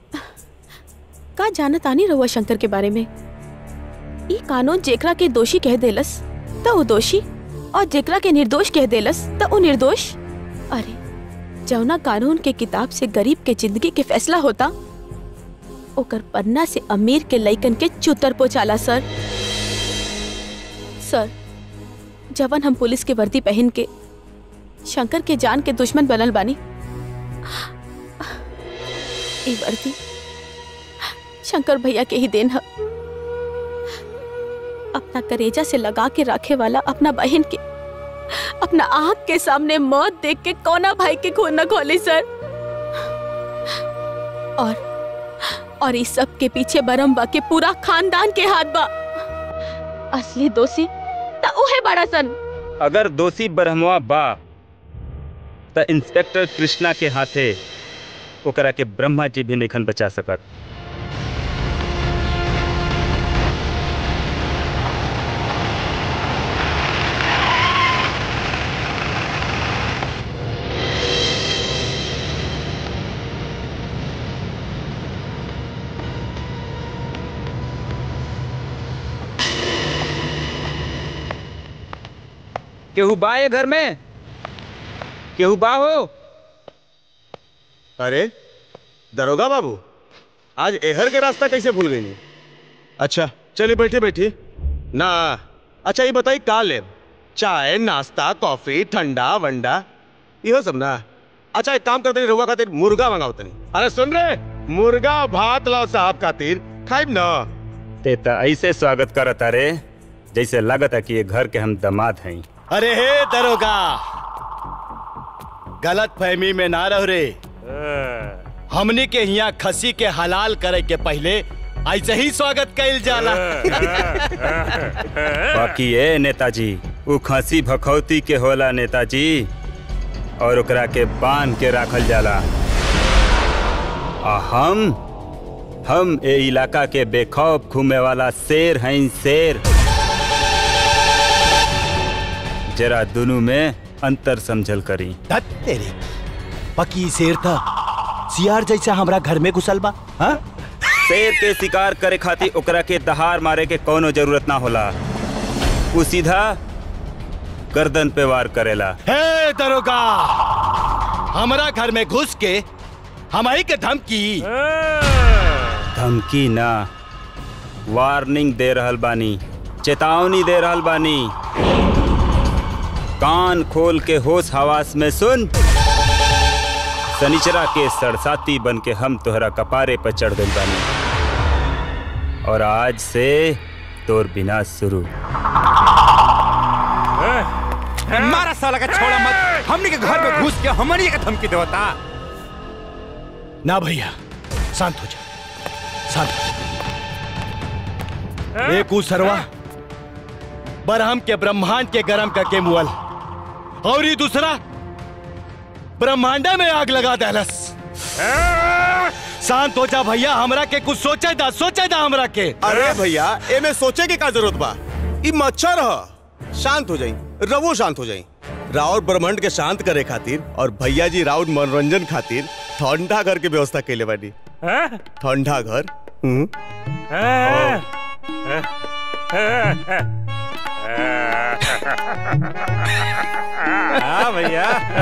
का जानत आनी रहुआ शंकर के बारे में ई कानून जेकरा के दोषी कह देलस त वो दोषी और जेकरा के निर्दोष कह देलस त वो निर्दोष अरे जौना कानून के किताब से गरीब के जिंदगी के फैसला होता ओकर पन्ना से अमीर के लइकन के चुतर पोचाला सर सर जवन हम पुलिस के वर्दी पहन के शंकर के जान के दुश्मन बनल बानी ई वर्दी शंकर भैया के ही देन है अपना करेजा से लगा के रखे वाला अपना बहन के अपना आंख के सामने मौत देख के कोना भाई के खून न खोली सर और और इस सब के पीछे बरम्बा के पूरा खानदान के हाथ बा असली दोषी त उहे बड़ा सन अगर दोषी ब्रह्मवा बा त इंस्पेक्टर कृष्णा के हाथे ओकरा के ब्रह्मा जी भी नहीं बचा सकत केहू बा ये घर में केहू बा हो अरे दरोगा बाबू आज एहर के रास्ता कैसे भूल गई अच्छा चलिए बैठे बैठिए ना अच्छा ये बताइए का ले चाय नाश्ता कॉफी ठंडा वंडा इहो सब ना अच्छा एक काम करते रहुआ खातिर मुर्गा मंगाओ तनी अरे सुन रहे मुर्गा भात लाओ साहब खातिर खाइब ना ते त ऐसे स्वागत करत अरे जैसे लागत है कि ये घर के हम दामाद हैं अरे हे दरोगा गलत फहमी में ना रह रे हमनी के यहाँ खसी के हलाल करे के पहले ऐसे ही स्वागत कैल जाला बाकी ये नेताजी उ खसी भखौती के होला नेताजी और ओकरा के बांध के राखल जाला आ हम हम ए इलाका के बेखौफ घूमे वाला शेर हैं शेर जरा दोनों में अंतर समझल करी धत तेरे पकी शेर था सियार जैसा हमरा घर में घुसल बा हाँ? शेर के शिकार करे खातिर ओकरा के दहाड़ मारे के कोनो जरूरत ना होला उ सीधा गर्दन पे वार करेला हे दरोगा हमरा घर में घुस के हमारी के धमकी धमकी ना वार्निंग दे रहल बानी चेतावनी दे रहल बानी कान खोल के होश हवास में सुन सनिचरा के सरसाती बन के हम तोहरा कपारे पर चढ़ गई बानी और आज से तोर बिना शुरू मारा साला का छोड़ा मत हमने के घर में घुस के हमनी के धमकी देवता ना भैया शांत हो जा शांत हो जा एक ऊ सरवा बरहम के ब्रह्मांड के गरम करके मुअल और ये दूसरा ब्रह्मांडा में आग लगा दहलस शांत हो जा भैया हमरा के कुछ सोचे दा सोचे दा हमरा के अरे भैया ए में सोचे के का जरूरत बा ई मच्छर ह शांत हो जाई रवो शांत हो जाई राउर ब्रह्मांड के शांत करे खातिर और भैया जी राउर मनोरंजन खातिर ठंडा घर के व्यवस्था कैले बानी ठंडा घर हम्म हाँ भैया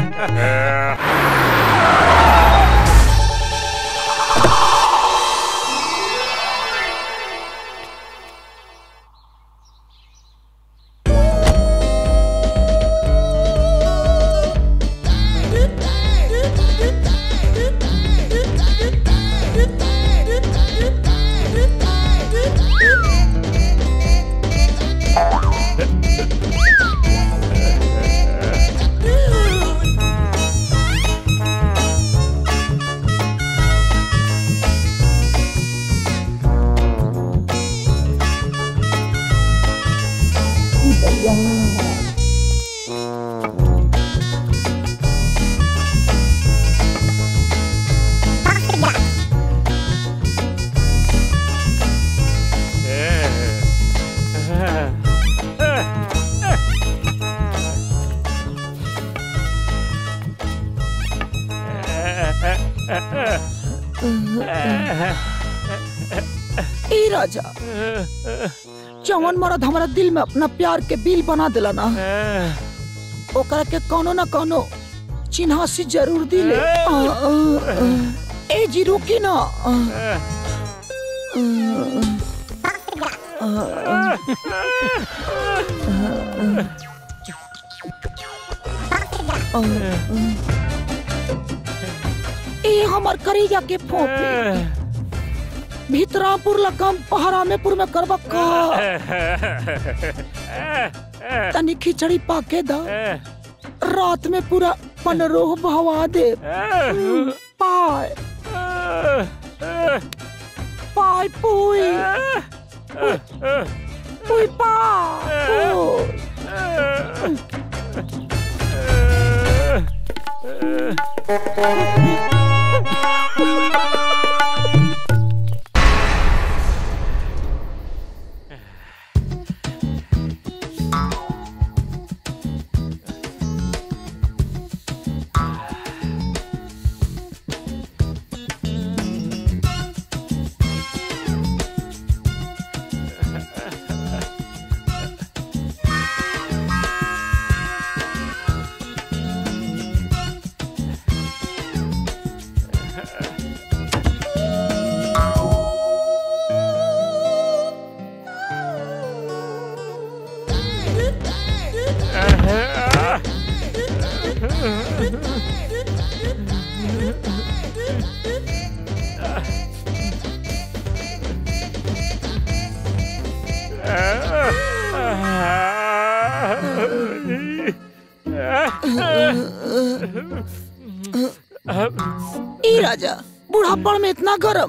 ए राजा जवन मरद हमारा दिल में अपना प्यार के बिल बना दिला ना ओकरा के कोनो ना कोनो चिन्हासी जरूर दिले आ, आ, आ। ए जी रुकी ना आ, आ, आ, आ, आ। ए हमर करेजा के फोपी भीतरापुर लगम पहरामेपुर में करबा का तनी खिचड़ी पाके दा रात में पूरा पनरोह बहवा दे पाय पाय पुई पुई ई राजा बुढ़ापड़ में इतना गरम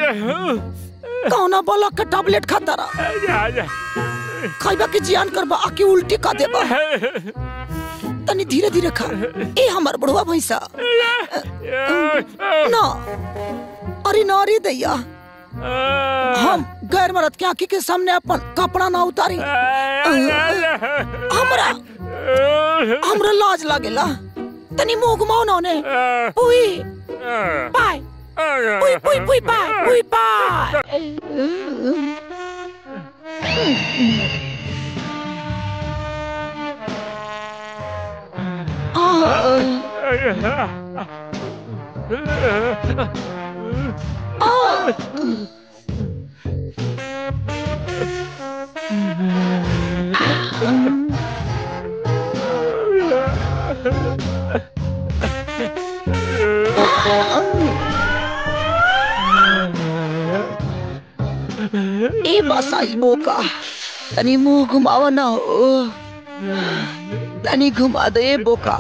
कौना बोला का टैबलेट खाता रहा खाइबा के जियान करबा आके उल्टी का देबा तनी धीरे धीरे खा ए हमर बुढ़वा भैंसा ना अरे ना रे दैया हम गैर मर्द के आंखी के सामने अपन कपड़ा ना उतारी हमरा हमरा लाज लागेला तनी मुंह घुमाओ ना ने पुई पाय पुई पुई पुई पाय पुई पाय ए बसाई बोका तनी मुंह घुमावा ना हो तनी घुमा दे ए बोका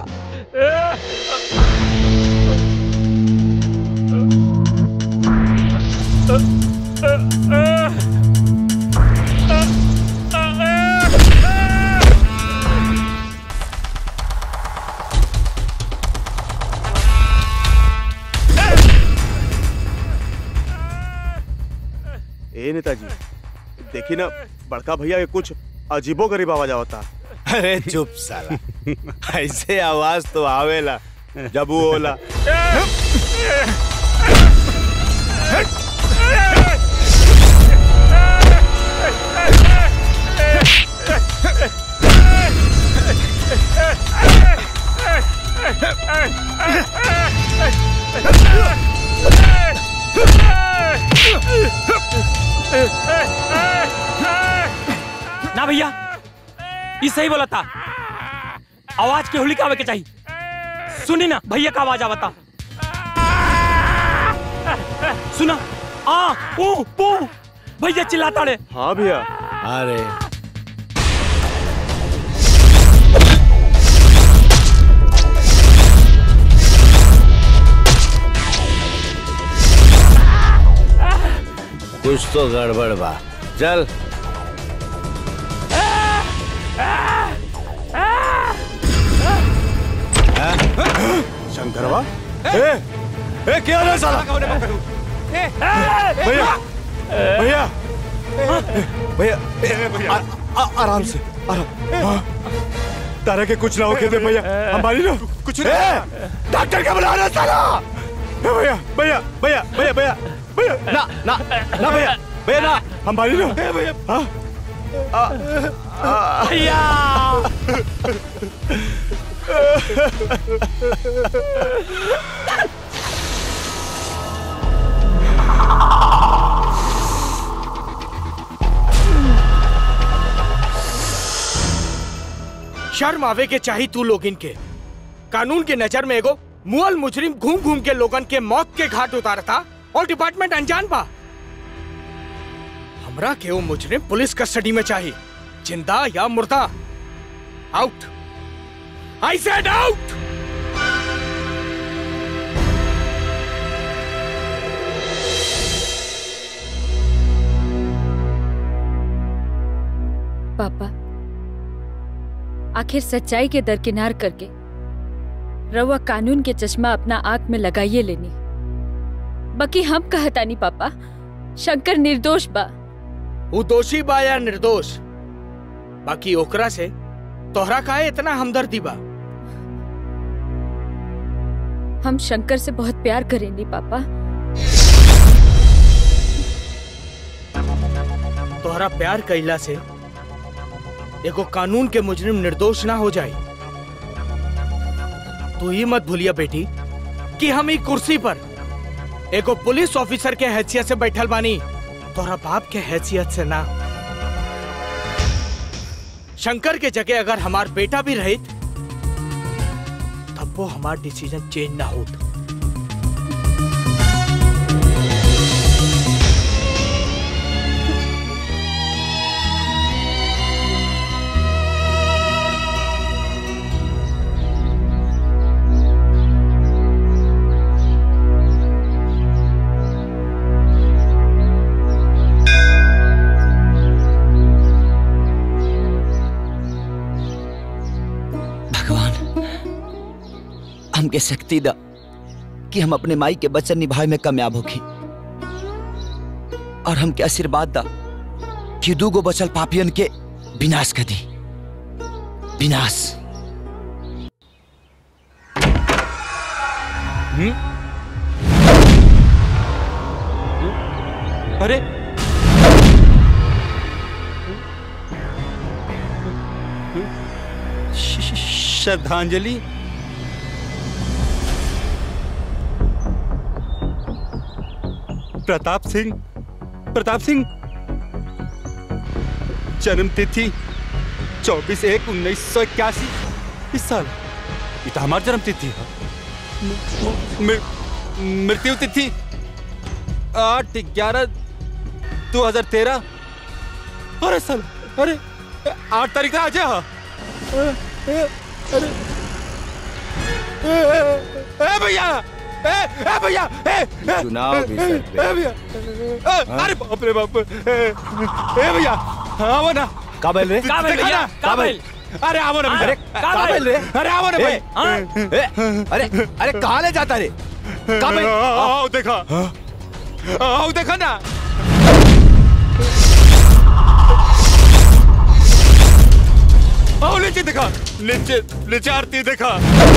ए नेताजी देखी ना बड़का भैया के कुछ अजीबो गरीब आवाज आवता अरे चुप साला ऐसे आवाज तो आवेला जब वो होला ना भैया ये सही बोला था आवाज के होली का आवे के चाहिए सुनी ना भैया का आवाज आवता सुना आ पू पू भैया चिल्लाता रे हाँ भैया अरे कुछ तो गड़बड़ बा चल शंकरवा ए ए क्या है साला भैया भैया भैया ए, आ- आ- आराम से आराम हाँ। तारा के कुछ ना होके दे भैया हमारी ना कुछ डॉक्टर का बुला रहा साला ए, भैया भैया भैया भैया भैया भैया ना ना ना भैया भैया ना हमारी ना भैया हाँ भैया शर्म आवे के चाही तू लोगिन के कानून के नजर में एगो मुअल मुजरिम घूम घूम के लोगन के मौत के घाट उतारता और डिपार्टमेंट अनजान बा हमरा के वो मुजरिम पुलिस कस्टडी में चाहिए जिंदा या मुर्दा आउट आई सेड आउट पापा आखिर सच्चाई के दरकिनार करके रवा कानून के चश्मा अपना आंख में लगाइए लेनी बाकी हम कहतानी पापा शंकर निर्दोष बा वो दोषी बा या निर्दोष बाकी ओकरा से तोहरा काहे इतना हमदर्दी बा हम शंकर से बहुत प्यार करेंगे पापा तोहरा प्यार कैला से एगो कानून के मुजरिम निर्दोष ना हो जाए तू ही मत भूलिया बेटी कि हम ई कुर्सी पर एगो पुलिस ऑफिसर के हैसियत से बैठल बानी तोहरा बाप के हैसियत से ना शंकर के जगह अगर हमार बेटा भी रहित तब कबो हमार डिसीजन चेंज ना होत भगवान हमके शक्ति दा कि हम अपने माई के वचन निभाए में कामयाब होखी और हमके आशीर्वाद दा कि दूगो बचल पापियन के विनाश कर दी विनाश अरे श- श- श्रद्धांजलि प्रताप सिंह प्रताप सिंह जन्म तिथि चौबीस एक उन्नीस सौ इक्यासी इस साल ये तो हमारी जन्म तिथि है म- म- मृत्यु तिथि आठ ग्यारह दो हजार तेरह अरे साल अरे आठ तारीख का आज है हाँ। अरे अरे ए, ए भैया ए ए भैया ए ए, चुनाव भी सर पे। ए भैया ए, अरे बाप रे बाप ए ए भैया हाँ वो ना काबिल रे देखा काबिल भैया, ना? काबिल। अरे आवो ना भैया अरे काबिल रे अरे आवो ना ए, भाई ए, अरे अरे कहाँ ले जाता रे काबिल आओ देखा आओ देखा ना आओ नीचे देखा नीचे नीचे आरती देखा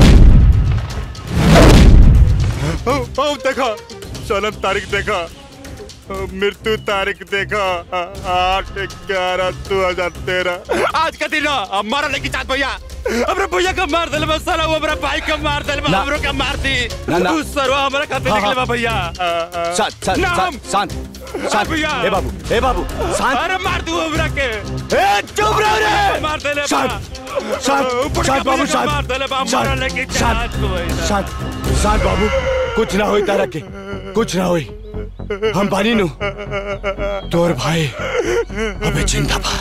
आओ आओ देखा जन्म तारीख देखा मृत्यु तारीख देखा आठ ग्यारह दो हजार तेरह आज का दिन है, हमारा लेके चाँद भैया हमरे भैया का मार दिल साला वो हमारा भाई का मार दिल ना। हमरो का मार दी ना, ना। तू सरवा हमारा खाते हाँ, निकले हाँ। बा भैया शांत शांत नाम। शांत शांत शांत भैया। ए बाबू ए बाबू शांत अरे मार दू हमरा के ए चुप रहो रे मार देले शांत शांत शांत बाबू शांत मार देले बा हमारा लेके शांत चाँद को भैया। शांत शांत बाबू कुछ ना होई तारा के कुछ ना होई हम बानी नु तोर भाई अबे जिंदा बा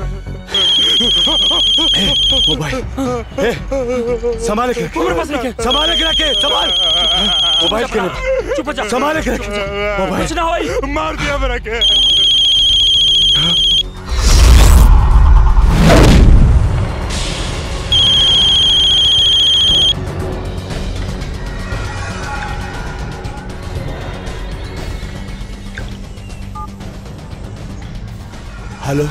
ए मोबाइल ए संभाल के मेरे पास लेके। संभाल के रखे संभाल मोबाइल के लिए चुप हो जा संभाल के रखे मोबाइल कुछ ना होई मार दिया हमरा के हेलो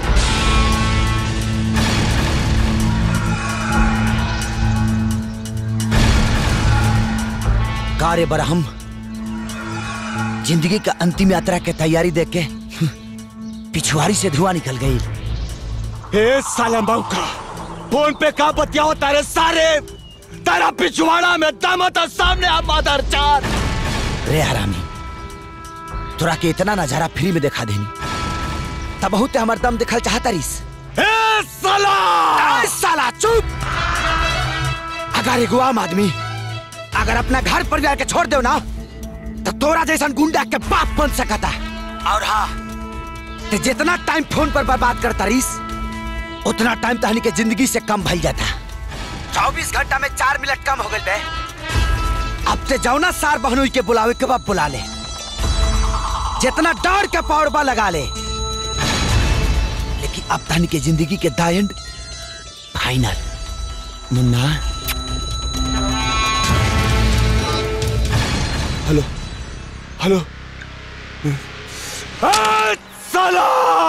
कार्य बरहम जिंदगी का अंतिम यात्रा के तैयारी देख के पिछुआरी से धुआं निकल गई ए साला मौका फोन पे का बतियाओ तारे सारे तेरा पिछवाड़ा में दम तो सामने आ मादर चार रे हरामी तोरा के इतना नजारा फ्री में दिखा देनी तब बहुत हमार दम दिखल चाहता रिस ए साला ए साला चुप अगर एगो आम आदमी अगर अपना घर परिवार के छोड़ दो ना तो तोरा जैसा गुंडा के बाप बन सकता और हाँ ते जितना टाइम फोन पर बर्बाद करता रिस उतना टाइम तहनी के जिंदगी से कम भइल जाता चौबीस घंटा में चार मिनट कम हो गए बे अब ते जाओ ना सार बहनोई के बुलावे के बाद बुला ले जितना डर के पौड़बा लगा ले लेकिन अब तहनी के जिंदगी के the end final Munna hello hello ए साला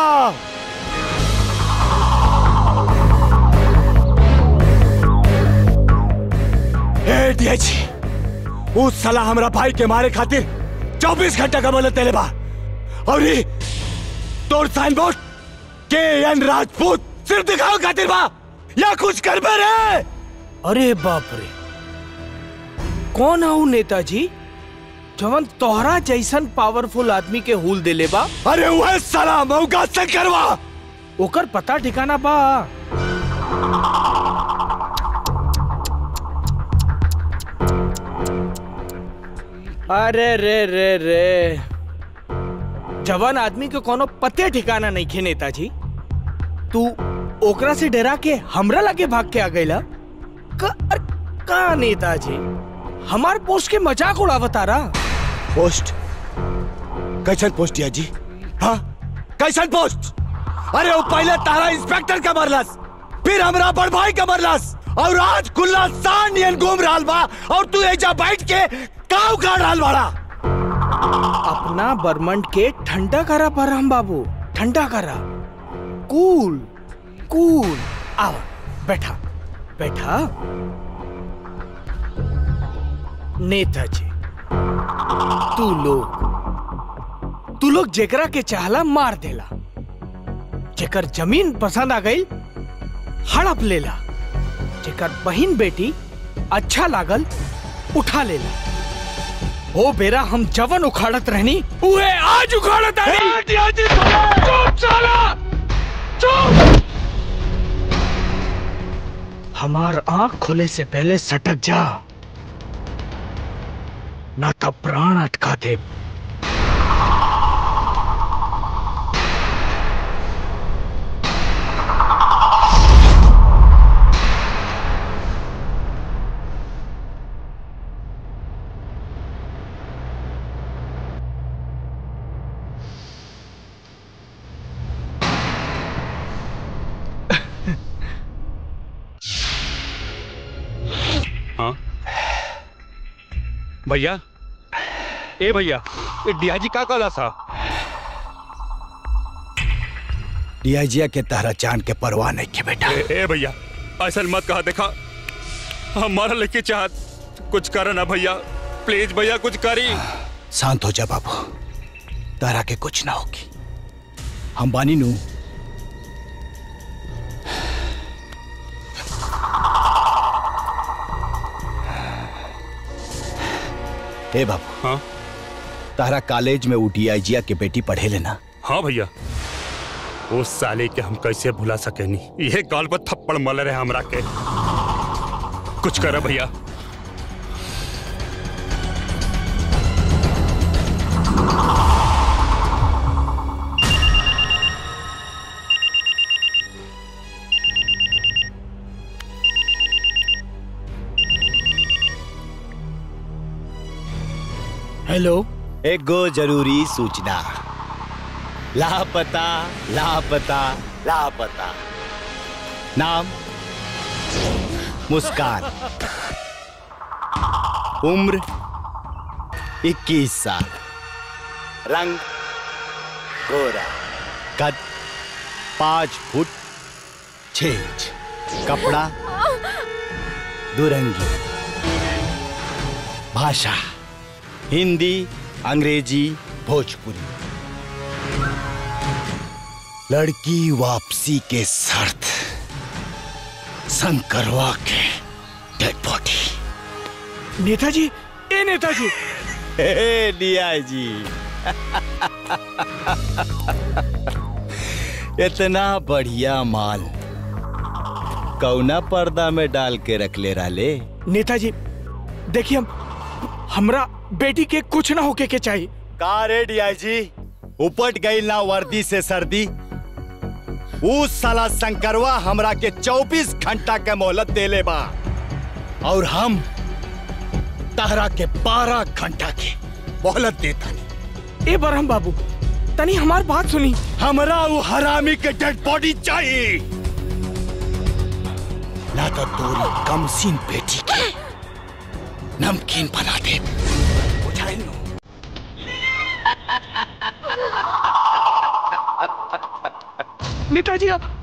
ए डीएच उस साला हमरा भाई के मारे खातिर 24 घंटा का मोहलत देले बा और ये तोर साइन बोर्ड के एन राजपूत सिर्फ दिखाओ खातिर बा या कुछ कर रे अरे बाप रे कौन है ऊ नेताजी जवन तोहरा जैसन पावरफुल आदमी के हुल देले बा अरे वह साला मौका से करवा ओकर पता ठिकाना बा अरे रे रे रे जवान आदमी के कोनो पते ठिकाना नहीं खे नेताजी तू ओकरा से डरा के हमरा लगे भाग के आ गईला का, अरे, का नेताजी हमार पोस्ट के मजाक उड़ावता रहा पोस्ट कैसन पोस्ट दिया जी हाँ कैसन पोस्ट अरे वो पहले तारा इंस्पेक्टर का मरलस फिर हमरा बड़ भाई का मरलस और आज खुला सान नियन घूम रहा बा और तू एजा बैठ के काव काट रहा बाड़ा अपना बर्मंड के ठंडा करा पर हम बाबू ठंडा करा कूल कूल आओ बैठा बैठा नेताजी तू लोग तू लोग जेकरा के चाहला मार देला जेकर जमीन पसंद आ गई हड़प लेला जेकर बहन बेटी अच्छा लागल उठा लेला ओ बेरा हम जवन उखाड़त रहनी उहे आज उखाड़त रहनी चुप साला चुप हमार आंख खुले से पहले सटक जा ना तो प्राण अटका दे हाँ भैया ए भैया ए डियाजी का कहला सा डीआईजिया के तारा चांद के परवाह नहीं के बेटा ए, ए भैया ऐसा मत कहा देखा हमारा लेके चाहत कुछ कर ना भैया प्लीज भैया कुछ करी शांत हो जा बाबू तारा के कुछ ना होगी हम बानी नू हे बाबू हाँ तारा कॉलेज में वो डीआईजिया के बेटी पढ़े लेना हाँ भैया उस साले के हम कैसे भुला सके नहीं ये गाल पर थप्पड़ मल रहे हमरा के कुछ करा भैया हेलो एक गो जरूरी सूचना लापता लापता लापता नाम मुस्कान उम्र 21 साल रंग गोरा कद पाँच फुट छह इंच कपड़ा दुरंगी भाषा हिंदी अंग्रेजी भोजपुरी लड़की वापसी के शर्त शंकरवा के डेड बॉडी नेताजी ए नेताजी हे डिया जी इतना बढ़िया माल कौना पर्दा में डाल के रख ले रहा नेताजी देखिए हम हमरा बेटी के कुछ ना होके के चाहिए का रे डिया जी उपट गई ना वर्दी से सर्दी उस साला शंकरवा हमरा के 24 घंटा के मोहलत देले बा और हम तहरा के 12 घंटा के मोहलत देता ए बरहम बाबू तनी हमार बात सुनी हमरा वो हरामी के डेड बॉडी चाहिए ना तो तोरी कमसीन बेटी के नमकीन बना दे बुझाइल नु? नेताजी आप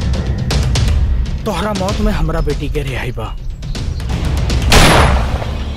तोहरा मौत में हमरा बेटी के रिहाई बा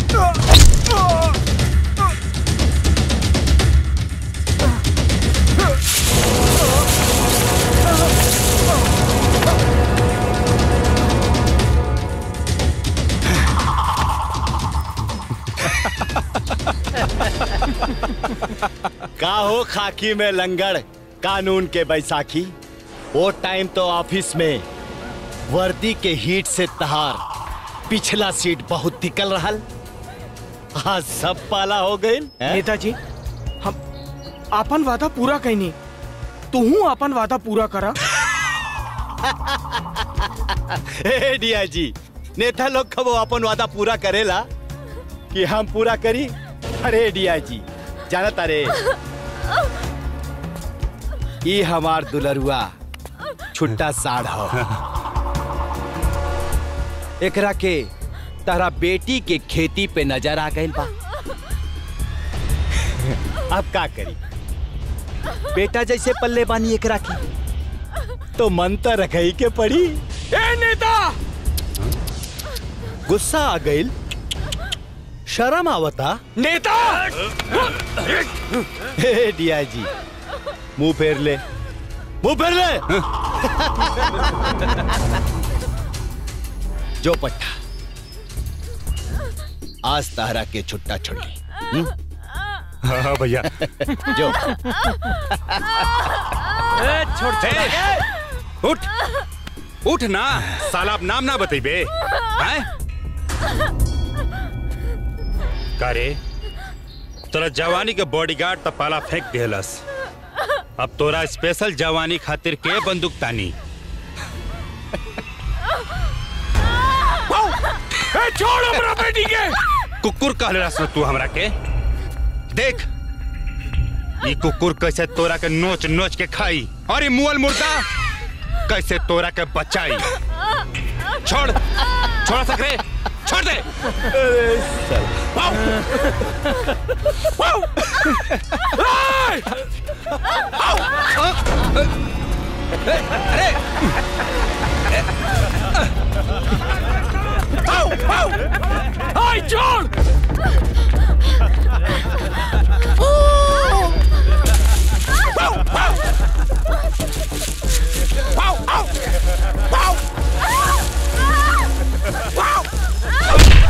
का हो खाकी में लंगड़ कानून के बैसाखी वो टाइम तो ऑफिस में वर्दी के हीट से तहार पिछला सीट बहुत निकल रहा आज सब पाला हो गए नेताजी हम आपन वादा पूरा कैनी तू आपन वादा पूरा करा हे डिया जी नेता लोग कब अपन वादा पूरा करेला कि हम पूरा करी अरे डिया जी जाना तारे ई हमार दुलरुआ छुट्टा साढ़ हो एकरा के तारा बेटी के खेती पे नजर आ गइल बा अब का करी बेटा जैसे पल्ले बानी एकरा की तो मन तो रखई के पड़ी ए नेता गुस्सा आ गइल शर्म आवता नेता हे डिया जी मुंह फेर ले मुंह फेर ले जो पट्टा आज तारा के छुट्टा छोड़ी हम्म? हाँ भैया जो छोड़ उठ उठ ना साला अब नाम ना बतेबे हैं का रे तोरा जवानी के बॉडीगार्ड त पाला फेंक देहलस अब तोरा स्पेशल जवानी खातिर के बंदूक तानी ए, छोड़ हमरा बेटी के कुकुर कहले रस तू हमरा के देख ये कुकुर कैसे तोरा के नोच नोच के खाई और ये मुअल मुर्दा कैसे तोरा के बचाई छोड़ छोड़ सकरे छोड़ दे वाओ! वाओ! ए! वाओ! आओ, आओ! हाय, छोड़! आओ, आओ! आओ, आओ! आओ! आओ!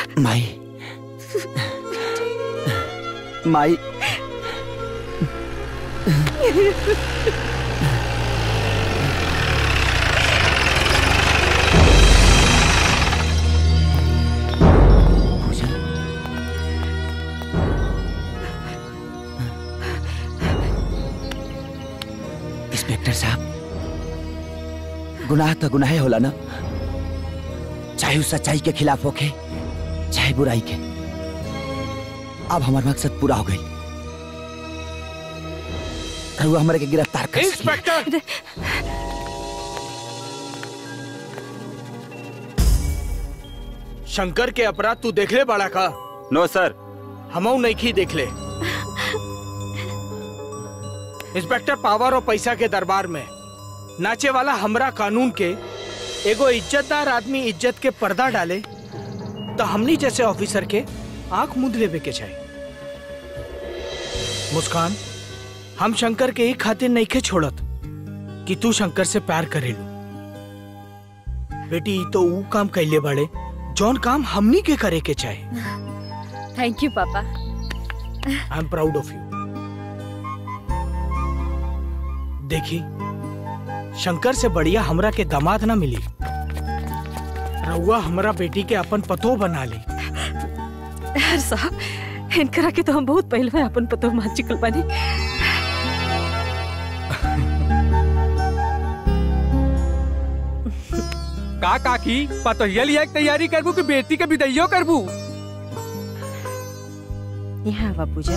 माई माई इंस्पेक्टर साहब गुनाह तो गुनाह होला ना चाहे वो सच्चाई के खिलाफ होके चाहे बुराई के अब हमारा मकसद पूरा हो गई रहुआ हमारे के गिरफ्तार कर इंस्पेक्टर शंकर के अपराध तू देख ले बड़ा का नो सर हमऊ नहीं देख ले इंस्पेक्टर पावर और पैसा के दरबार में नाचे वाला हमरा कानून के एगो इज्जतदार आदमी इज्जत के पर्दा डाले तो हमनी जैसे ऑफिसर के आंख मुद लेवे के चाहिए मुस्कान हम शंकर के एक खातिर नहीं के छोड़त कि तू शंकर से प्यार करेलू बेटी ई तो ऊ काम कैले बड़े जौन काम हमनी के करे के चाहे thank you papa I am proud of you देखी शंकर से बढ़िया हमरा के दामाद ना मिली रउआ हमरा बेटी के अपन पतो बना ली यार साहब इनकरा के तो हम बहुत पहले में अपन पतो मान चुकल बानी का काकी पतोहिया लिया के तैयारी करबू कि बेटी के विदैयो करबू यहाँ आवा पूजा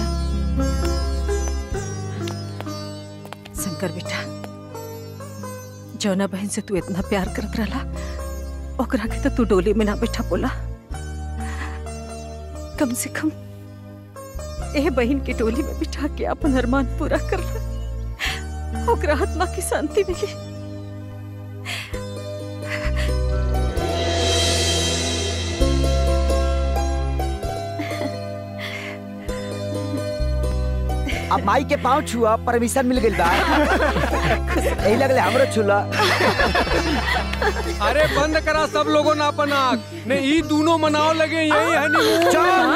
शंकर बेटा जौना बहन से तू इतना प्यार करत रहला ओकरा के तो तू डोली में ना बैठा बोला कम से कम ए बहन के डोली में बिठा के अपन अरमान पूरा कर ला ओकरा आत्मा की शांति मिली अब माई के पाँव छुआ परमिशन मिल गई बा यही लगले हमरो छुला अरे बंद करा सब लोगों ने अपन आँख ने ई दोनों मनाओ लगे यही हनीमून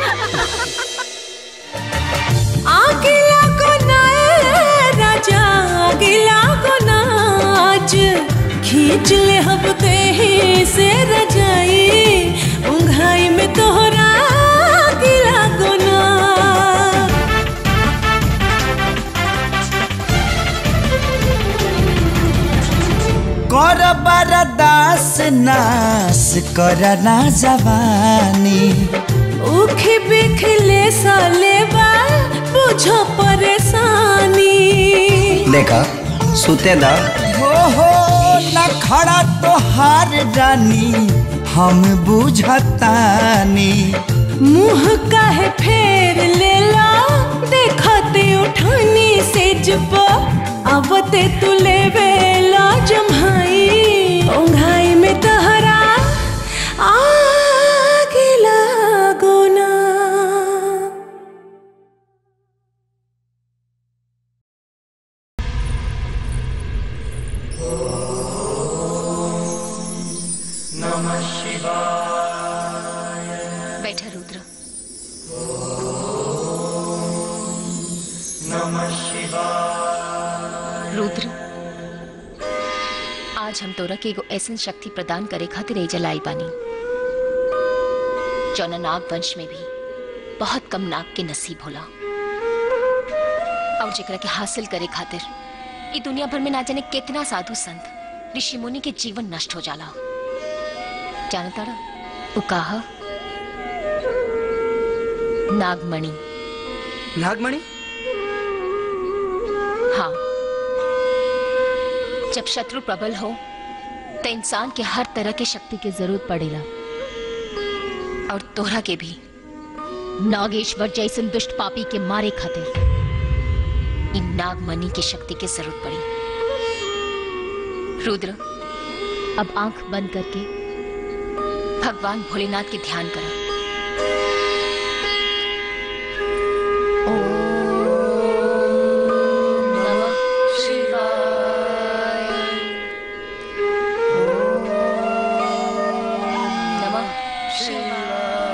आगिला को नाए राजा आगिला को नाच खींच ले हम ही से रजाई उंघाई में तोहरा आगिला को ना कर बरदास नास कर ना जवानी उखी बिखले साले बा बुझो परेशानी देखा सुते दा हो हो न खड़ा तो हार रानी हम बुझतानी मुंह काहे फेर लेला देखते उठानी से जब आवते तू लेवेला जम्हाई ओंघाई में तहरा आगे लागो ना नमः शिवाय बैठा रुद्र नमः शिवाय रुद्र आज हम तोरा के एगो ऐसन शक्ति प्रदान करे खातिर एजा लाई बानी जौना नाग वंश में भी बहुत कम नाग के नसीब होला और जेकरा के हासिल करे खातिर ई दुनिया भर में ना जाने कितना साधु संत ऋषि मुनि के जीवन नष्ट हो जाला जानता वो कहा नागमणि नागमणि हाँ जब शत्रु प्रबल हो तो इंसान के हर तरह की शक्ति की जरूरत पड़ेला और तोहरा के भी नागेश्वर जैसन दुष्ट पापी के मारे खातिर इन नागमणि की शक्ति की जरूरत पड़ी रुद्र अब आंख बंद करके भगवान भोलेनाथ के ध्यान करो नमः शिवाय नमः शिवाय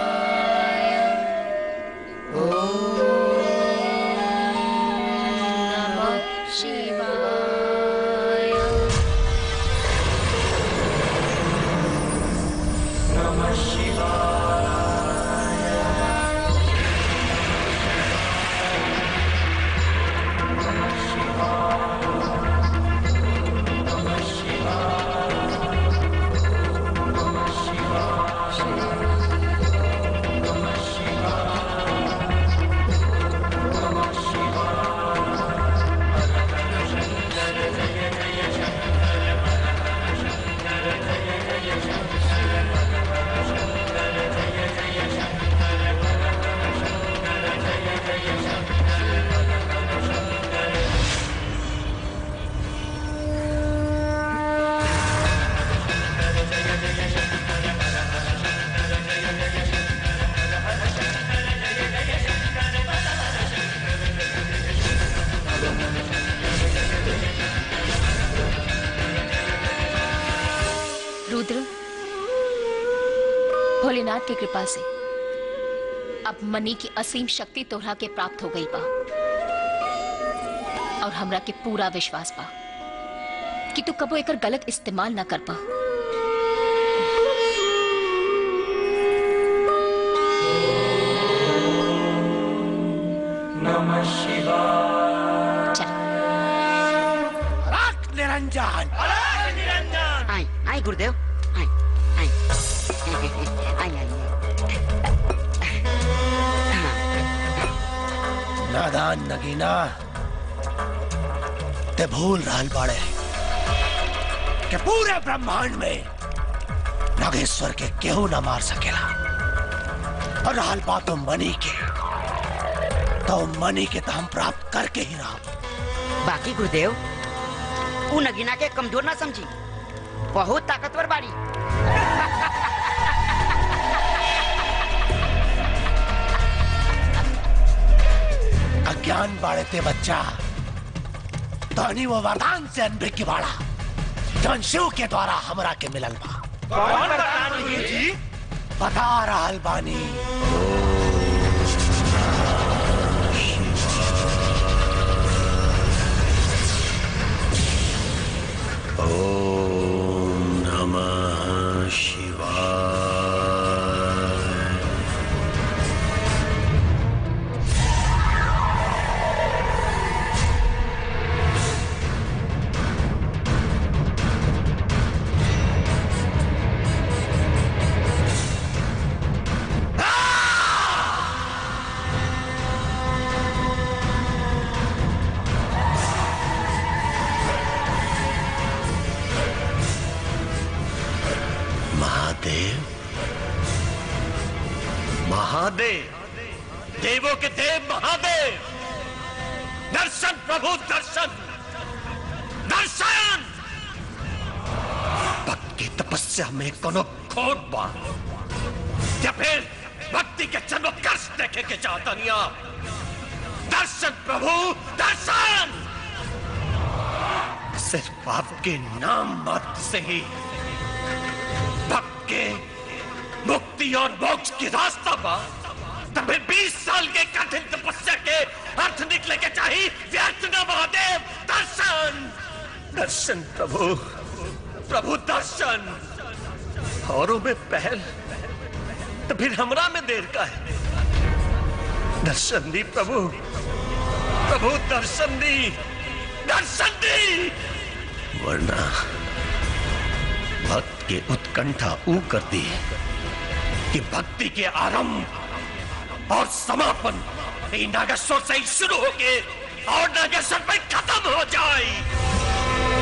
रुद्र भोलेनाथ की कृपा से अब मनी की असीम शक्ति तोहरा के प्राप्त हो गई बा और हमरा के पूरा विश्वास बा कि तू कबो एकर गलत इस्तेमाल ना कर पा नमः शिवाय राख निरंजन आई आई गुरुदेव आई आई आई आई नादान नगीना ते भूल रहल बाड़े कि पूरे ब्रह्मांड में नागेश्वर के केहू न मार सकेला और रहल बात तो मनी के तो मनी के तो हम प्राप्त करके ही रहा बाकी गुरुदेव उ नगीना के कमजोर ना समझी बहुत ताकतवर बाड़ी अज्ञान बाड़े ते बच्चा तहनी वो वरदान से अनभिज्ञ की बाड़ा जौन शिव के द्वारा हमरा के मिलल बा कौन वरदान हुई जी? बता रहल बानी ओम नमः शिवाय महादेव महादेव देवों के देव महादेव दर्शन प्रभु दर्शन दर्शन भक्त की तपस्या में कोनो खोट बा या फिर भक्ति के जन्म कष्ट देखे के चाहता नहीं आप दर्शन प्रभु दर्शन सिर्फ आपके नाम मात्र से ही भक्त के मुक्ति और मोक्ष की रास्ता बा तब फिर 20 साल के कठिन तपस्या के अर्थ निकले के चाहिए व्यर्थ न महादेव दर्शन दर्शन प्रभु प्रभु दर्शन औरों में पहल तो फिर हमरा में देर का है दर्शन दी प्रभु प्रभु दर्शन दी दर्शन दी वरना भक्त के उत्कंठा ऊ कर दी कि भक्ति के आरंभ और समापन ये नागेश्वर से ही शुरू होके और नागेश्वर में खत्म हो जाए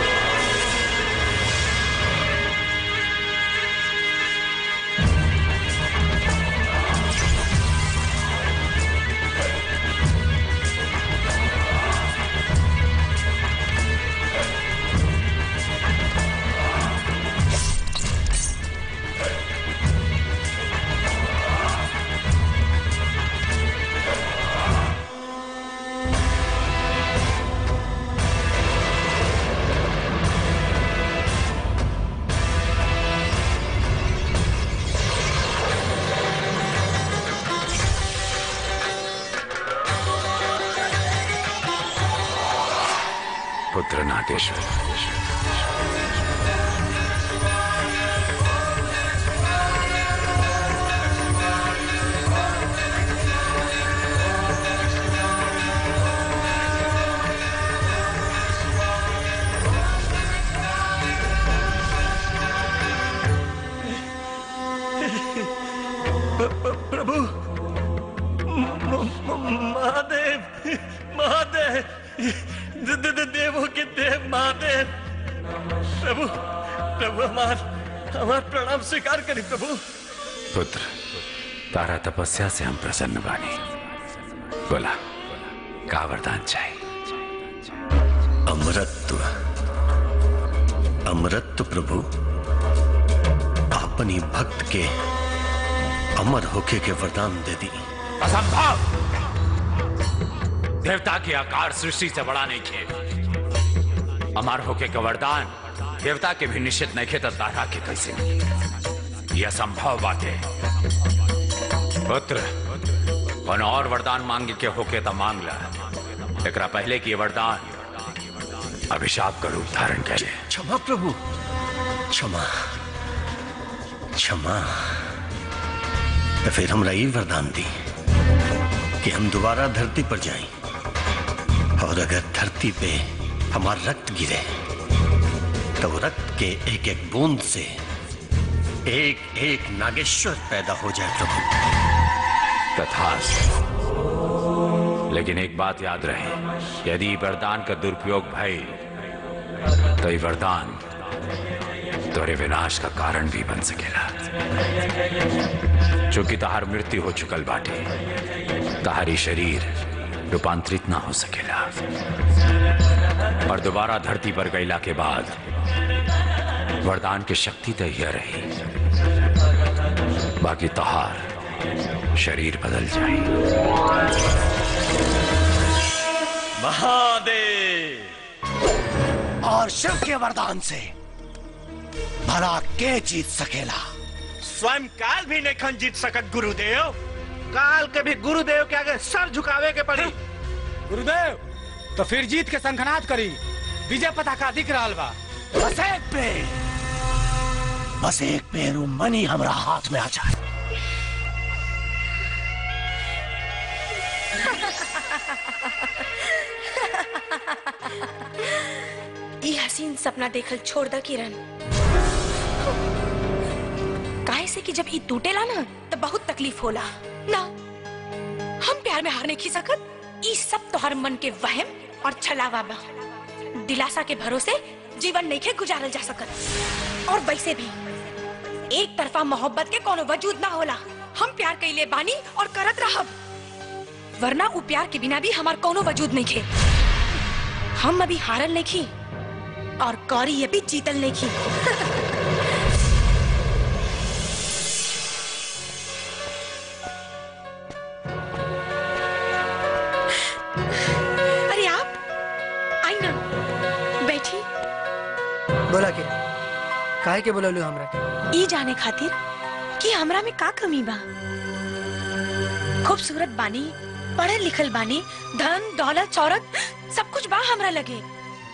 पुत्र नागेश्वर प्रभु म- म- महादेव महादेव द- द- द- देवों के देव महादेव प्रभु प्रभु हमार हमार प्रणाम स्वीकार करी प्रभु पुत्र तारा तपस्या से हम प्रसन्न बानी बोला का वरदान चाहिए अमृत अमृत प्रभु अपनी भक्त के अमर होके के वरदान दे दी असंभव देवता के आकार सृष्टि से बड़ा नहीं खे अमर होके का वरदान देवता के भी निश्चित नहीं खे तो तारा के कैसे मिली? यह असंभव बात है पुत्र कौन और वरदान मांगे के होके तो मांग ला एकरा पहले की ये वरदान अभिशाप का रूप धारण करे क्षमा प्रभु क्षमा क्षमा तो फिर हमरा ये वरदान दी कि हम दोबारा धरती पर जाएं और अगर धरती पे हमारा रक्त गिरे तो वो रक्त के एक एक बूंद से एक एक नागेश्वर पैदा हो जाए प्रभु तथास्तु लेकिन एक बात याद रहे यदि वरदान का दुरुपयोग भय तो ये वरदान तोरे विनाश का कारण भी बन सकेला चूंकि तहार मृत्यु हो चुकल बाटे तहारी शरीर रूपांतरित ना हो सकेला और दोबारा धरती पर गईला के बाद वरदान की शक्ति तो यह रही बाकी तहार शरीर बदल महादेव और शिव के वरदान से भला के जीत सकेला स्वयं काल भी नहीं खन जीत सकत गुरुदेव काल के भी गुरुदेव के आगे सर झुकावे के पड़ी गुरुदेव तो फिर जीत के संखनाद करी विजय पताका दिख रहा बा बस एक पेड़ बस एक पेड़ उ मनी हमरा हाथ में आ जाए ई हसीन सपना देखल छोड़ द किरण काहे से कि जब ई टूटेला ना तो बहुत तकलीफ होला ना हम प्यार में हार नहीं खी सकत ई सब तोहर मन के वहम और छलावा बा दिलासा के भरोसे जीवन नहीं के गुजारल जा सकत और वैसे भी एक तरफा मोहब्बत के कोनो वजूद ना होला हम प्यार कइले बानी और करत रहब वरना उ प्यार के बिना भी हमार कोनो वजूद नहीं खे हम अभी हारल नहीं खी और कौरी ये भी जीतल नहीं की अरे आप आई ना बैठी बोला के काहे के बोललू हमरा के ई जाने खातिर कि हमरा में का कमी बा खूबसूरत बानी पढ़ल लिखल बानी धन दौलत शौहरत सब कुछ बा हमरा लगे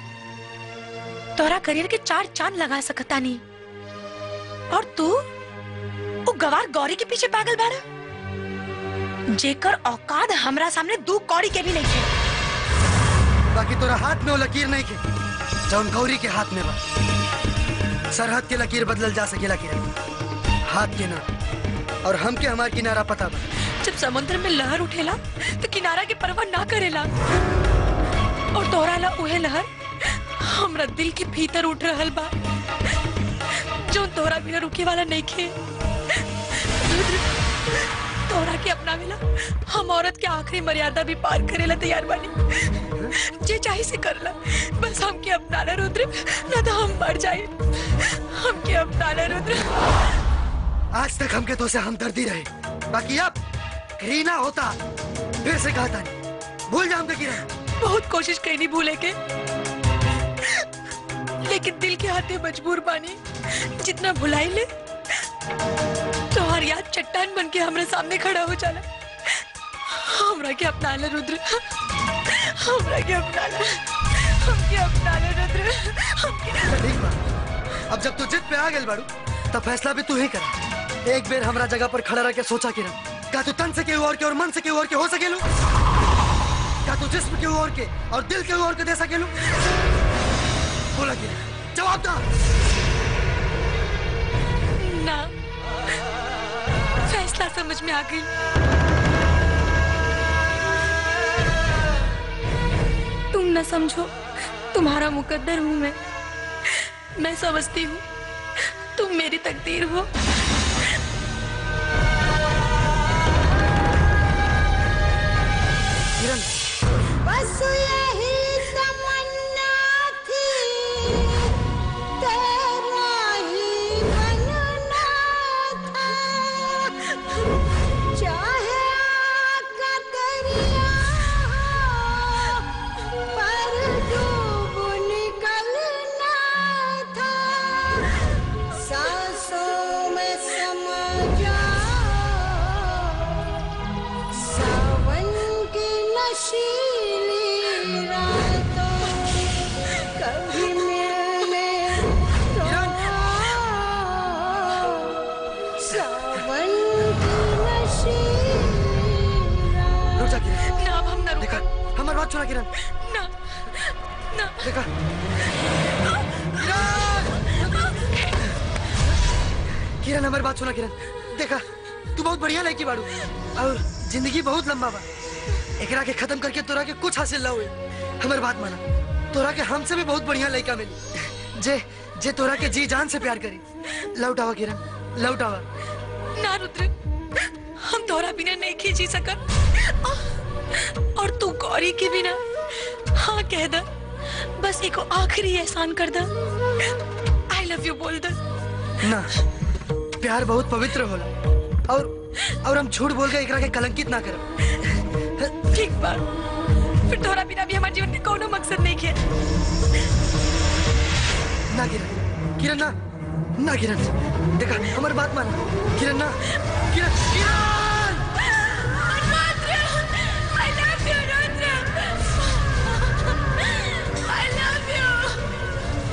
तोरा करियर के चार चांद लगा सकता नहीं और तू वो गवार गौरी के पीछे पागल बाड़ा जेकर औकात हमरा सामने दू कौड़ी के भी नहीं थे बाकी तोरा हाथ में वो लकीर नहीं के जौन गौरी के हाथ में बा सरहद के लकीर बदलल जा सकेला के हाथ के ना और हमके हमार किनारा पता बा जब समुद्र में लहर उठेला तो किनारा के परवाह ना करेला और तोरा ला उहे लहर हमरा दिल के भीतर उठ रहल बा जो तोरा बिना रुके वाला नहीं खे रुद्र, तोरा के अपना मिला हम औरत के आखिरी मर्यादा भी पार करेला तैयार बानी जे चाहे से करला बस हमके अपना ला रुद्र ना तो हम मर जाए हमके अपना ला रुद्र आज तक हमके तो से हमदर्दी रहे बाकी अब घृणा होता फिर से कहा था भूल जा हमके किरण बहुत कोशिश कई नहीं भूले के लेकिन दिल के हाथे मजबूर बानी जितना भुलाई ले तोहर याद चट्टान बन के हमरे सामने खड़ा हो जाला हमरा के अपना ले रुद्र हमरा के अपना ले हमके अपना ले रुद्र हमके ठीक बा अब जब तू जिद पे आ गेल बाड़ू तब फैसला भी तू ही कर एक बेर हमरा जगह पर खड़ा रह के सोचा किरण का तू तन से केहू और के और मन से केहू और के हो सकेलू क्या तू जिस्म केहू और के और दिल केहू और के दे सकेलू बोला किरण जवाब दा ना फैसला समझ समझ में आ गई तुम न समझो तुम्हारा मुकद्दर हूं मैं मैं समझती हूँ तुम मेरी तकदीर हो किरण बस यही तमन्ना थी तेरा ही बनना था चाहे आका दरिया हो, पर डूब निकलना था सांसों में समा जाओ सावन की नशीली रातों कभी मिलने तो आओ। सावन की नशीली रुक जा किरण ना अब हम ना देखा हमारी बात सुना किरण ना ना देखा किरण हमारी बात सुना किरण देखा तू बहुत बढ़िया लड़की बाड़ू और जिंदगी बहुत लंबा बा एकरा के खत्म करके तोरा के कुछ हासिल ना हुए हमारी बात माना तोरा के हमसे भी बहुत बढ़िया लड़का मिली जे जे तोरा के जी जान से प्यार करी लौटावा किरण लौटावा ना रुद्र हम तोरा बिना नहीं खींची सकत और तू गौरी के बिना हाँ कह द बस एको आखिरी एहसान कर द आई लव यू बोल द ना प्यार बहुत पवित्र होला और और हम झूठ बोल के एकरा के कलंकित ना करब ठीक बा फिर तोरा बिना भी हमारे जीवन के कोनो मकसद नहीं है ना किरण किरण ना ना किरण देखा हमारी बात मान किरण ना किरण किरण I love you, Rudra. I love you.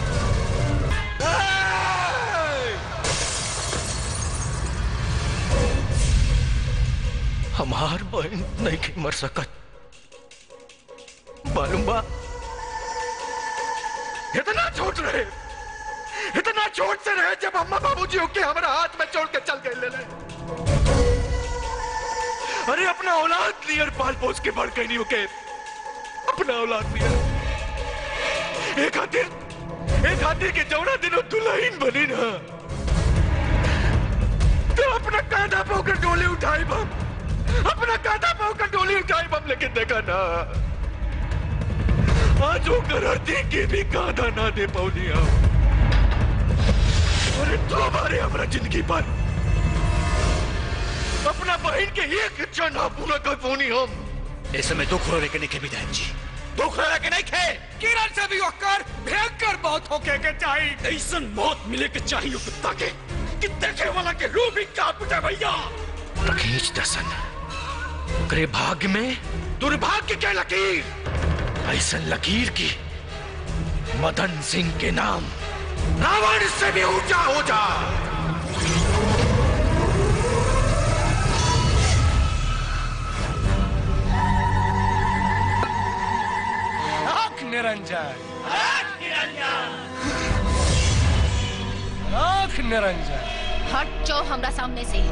हमार बहन नहीं के मर सकत मालूम बा इतना छोट रहे इतना छोट से रहे जब अम्मा बाबूजी होके हमारा हाथ में छोड़ के चल गए ले ले अरे अपना औलाद लियर पाल पोस के बढ़ गई नहीं होके अपना औलाद लियर एक खातिर एक खातिर के जौना दिनों दुल्हन बनी ना तो अपना कांधा पे होकर डोली उठाई बम अपना कांधा पे होकर डोली उठाई बम लेकिन देखा ना आज वो करती के भी कांधा ना दे पौनी हम अरे तो हमारे हमारा जिंदगी पर अपना बहन के एक इच्छा ना पूरा कर पौनी हम ऐसे में दुख रोने के नहीं के विधायक जी दुख लगा के नहीं खे किरण से भी होकर भयंकर मौत होके के चाहिए ऐसा मौत मिले के चाहिए कुत्ता के कि देखे वाला के रूह भी कांप उठे भैया रखीच दसन ओकरे भाग्य में दुर्भाग्य के लकीर ऐसा लकीर की मदन सिंह के नाम रावण से भी ऊंचा हो जा आंख निरंजन आंख निरंजन हट जाओ हमरा सामने से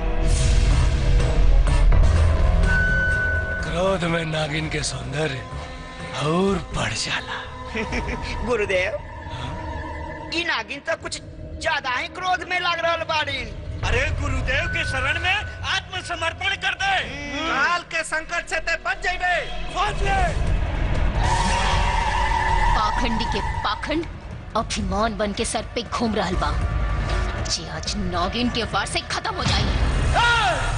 क्रोध में नागिन के सौंदर्य और बढ़ जाला गुरुदेव ई नागिन तो कुछ ज्यादा ही क्रोध में लग रहा बाड़ी अरे गुरुदेव के शरण में आत्मसमर्पण कर दे काल के संकट से ते बच जाइबे खोज ले पाखंडी के पाखंड अभिमान बन के सर पे घूम रहल बा जे आज नागिन के वार से खत्म हो जाई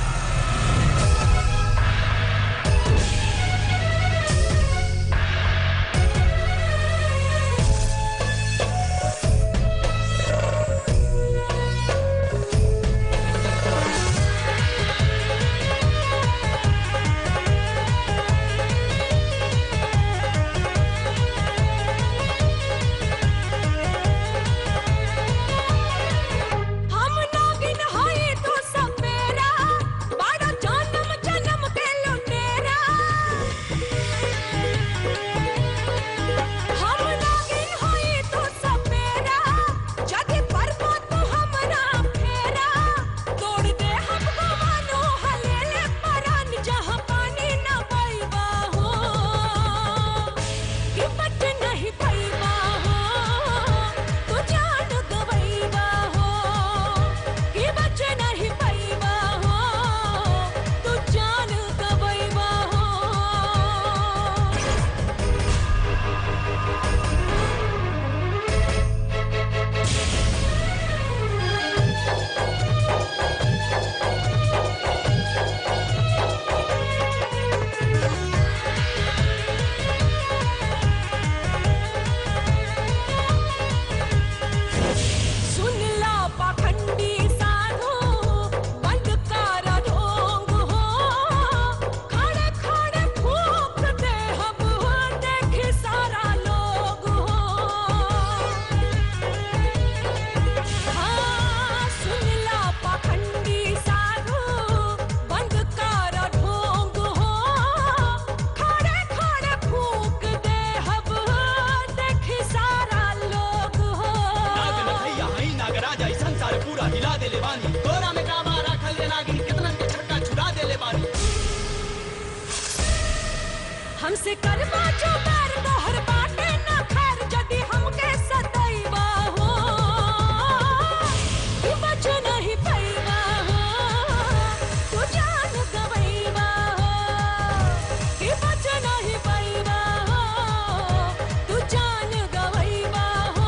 हम नागिन हैं तो सब मेरा से करवा जो बैर तोहर बाटे ना खैर जदी हमके सदैवा हो कि बच नहीं पैवा हो तू जान गवैवा हो कि बच नहीं पैवा हो तू जान गवैवा हो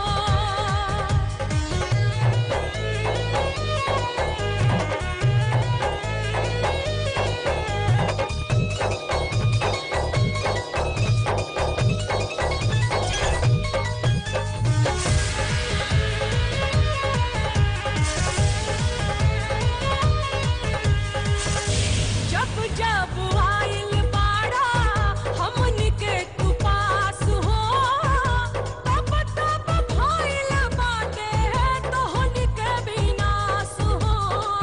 जब जब आइल बाड़ा हमनी के तू पास हो तब तब भइल बाटे तोहनी के विनाश हो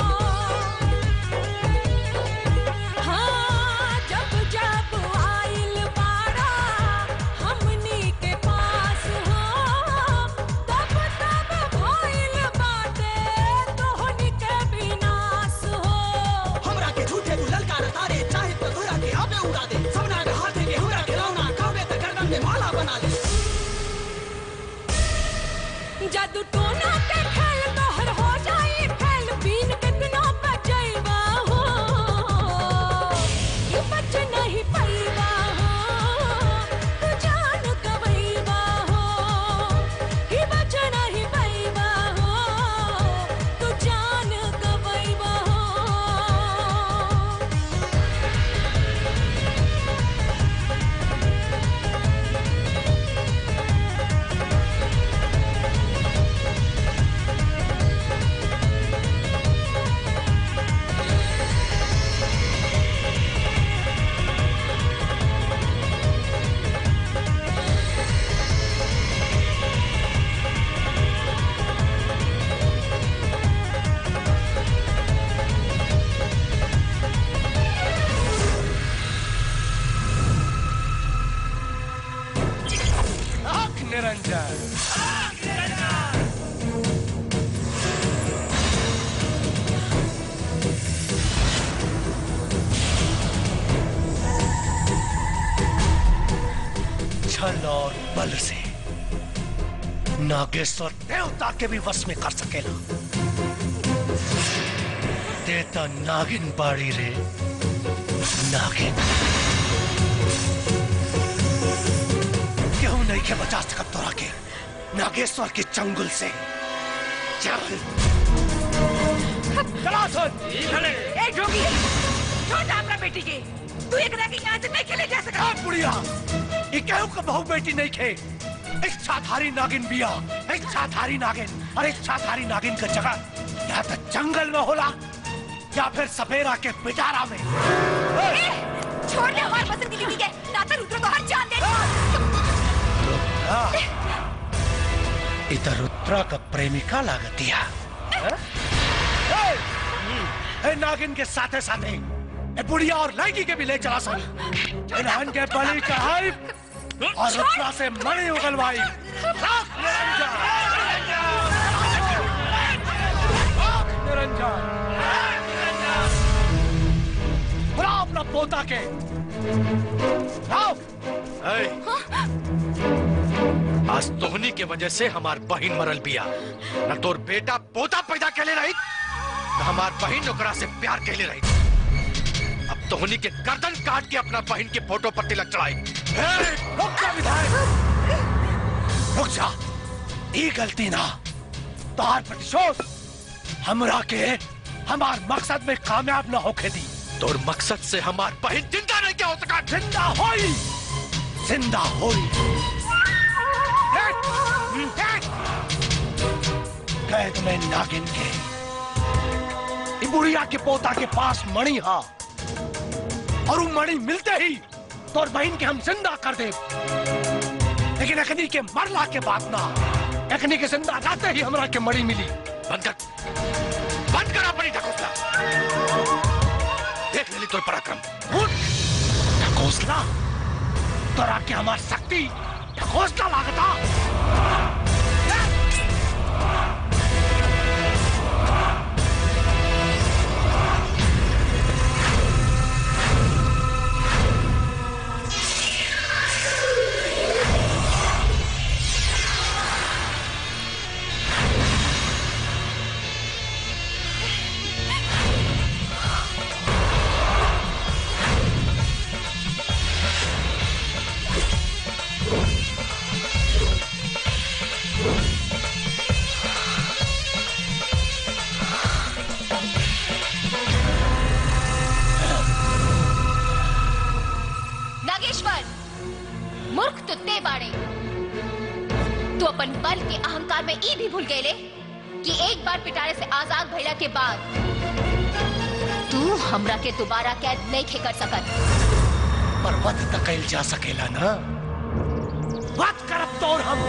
हाँ जब जब आइल बाड़ा हमनी के पास हो तब तब भइल बाटे तोहनी के विनाश हो हमरा के झूठे तू ललकार तारे चाहे तो घोड़ा के आबे उड़ा दे सबना के हाथे के हमरा के रौना काबे त गर्दन में माला बना दे जादू टोना के खेल तोहर हो जाई फैल बीन कितना बचैबा हो ये बच नहीं पैबा हो तू जान गवैबा हो ये बच नहीं पैबा हो तू जान गवैबा हो आंख निरंजन छल और बल से नागेश्वर देवता के भी वश में कर सकेला देता नागिन बाड़ी रे नागिन क्यों नहीं के बचा सकत तोरा के नागेश्वर के चंगुल से चल चला सुन ए जोगी छोड़ दे अपना बेटी के तू एक रह यहाँ से नहीं खेले जा सकता बुढ़िया ये केहू का बहू बेटी नहीं खे इच्छाधारी नागिन बिया इच्छाधारी नागिन और इच्छाधारी नागिन का जगह या तो जंगल में होला या फिर सपेरा के पिटारा में छोड़ दे हमारे पसंद की बीवी के नाता रुद्र को हर जान दे हाँ। इधर रुद्रा का प्रेमिका लागत दिया ए नागिन के साथे साथे ए बुढ़िया और लड़की के भी ले चला सन इन्हन के बलि चढ़ाई और रुद्रा से मणि उगलवाई राख निरंजन राख निरंजन बुला अपना पोता के आओ आज तोहनी के वजह से हमार बहन मरल बिया न तोर बेटा पोता पैदा कैले रही न हमार बहन ओकरा से प्यार कैले रही अब तोहनी के गर्दन काट के अपना बहन के फोटो पर तिलक चढ़ाई रुक जा विधायक रुक जा ये गलती ना तोहार प्रतिशोध हमरा के हमार मकसद में कामयाब न होके दी तोर मकसद से हमार बहन जिंदा नहीं क्या हो सका जिंदा होई जिंदा होई कैद में नागिन के ई बुढ़िया के पोता के पास मणि हा और वो मणि मिलते ही तोर बहन के हम जिंदा कर दे लेकिन अखनी के मरला के बाद ना अखनी के जिंदा जाते ही हमरा के मणि मिली बंद कर बंद कर अपनी ढकोसला देख लेली तोर पराक्रम उठ ढकोसला तोरा के हमार शक्ति ढकोसला लागता ते बाड़े तू अपन बल के अहंकार में ई भी भूल गए कि एक बार पिटारे से आजाद भइला के बाद तू हमरा के दोबारा कैद नहीं खे कर सकत पर वध त कैल जा सकेला ना वध करब तोर हम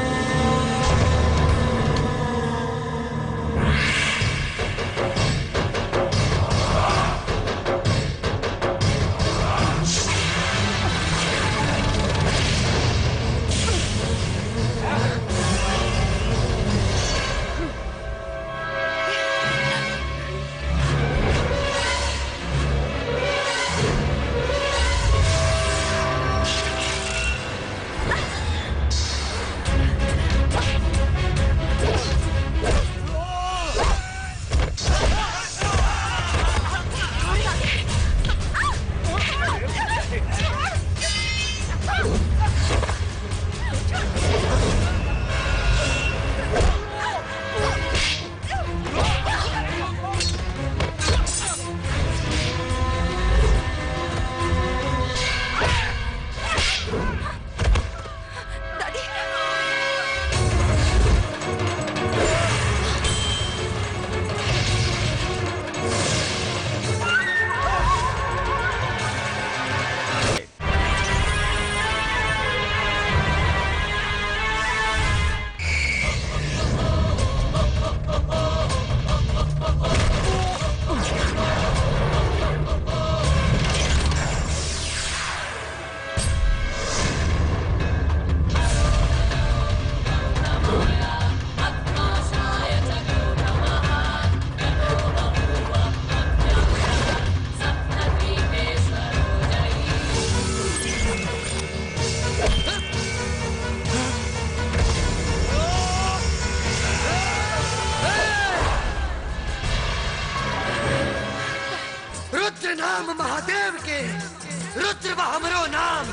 रुद्र नाम महादेव के रुद्र बा हमरो नाम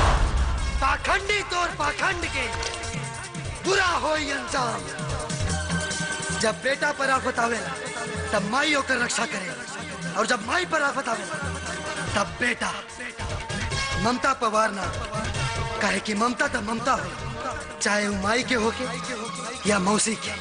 पाखंडी तोर पाखंड के बुरा हो अंजाम जब बेटा पर आफत आवे तब माई होकर रक्षा करे और जब माई पर आफत आवे तब बेटा ममता पवार ना काहे कि ममता तो ममता हो चाहे वो माई के होके या मौसी के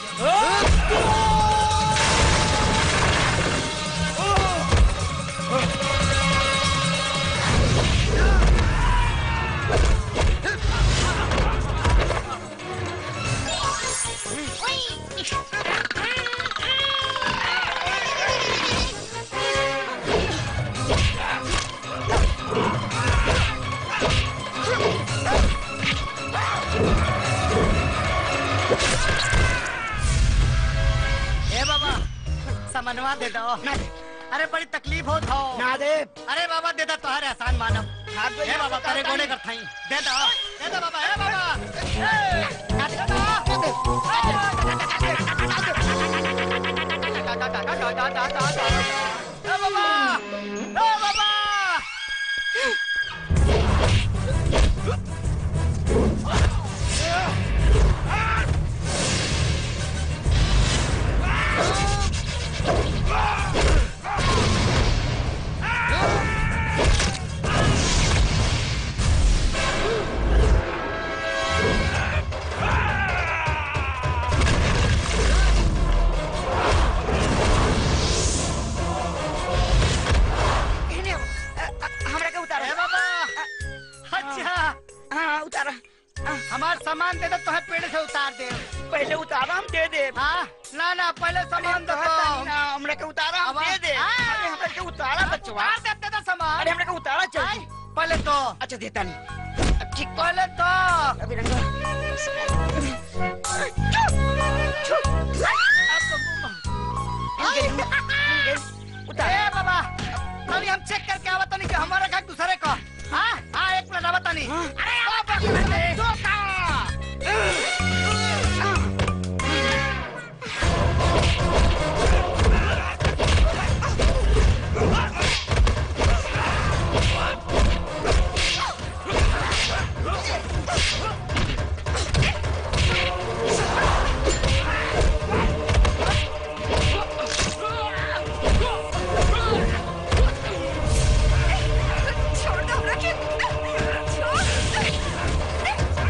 ए बाबा समनवा दे दो ना दे अरे बड़ी तकलीफ हो था ना दे अरे बाबा दे दो तोहरे आसान मानव ए बाबा करे गोने कर थाई दे दो दे दो बाबा ए बाबा ए, ना दे दो। ए बाबा ए बाबा इन्हें, अ, अ, हमरा के उतारो ए बाबा अच्छा हाँ उतारो हमार सामान दे दो तो पेड़ से उतार दे पहले उतारो हम दे दे हाँ ना ना पहले सामान दो ना हमरा के उतारो हम दे दे अरे हमरा के उतारा बचवा उतार दे दे सामान अरे हमरा के उतारा चाहिए पहले तो अच्छा देता नहीं ठीक पहले तो अभी रंगा ए बाबा अभी हम चेक करके आवत नहीं कि हमारा का दूसरे का हाँ हाँ एक मिनट आवत नहीं अरे बाबा दो का छोड़ दो रखे छोड़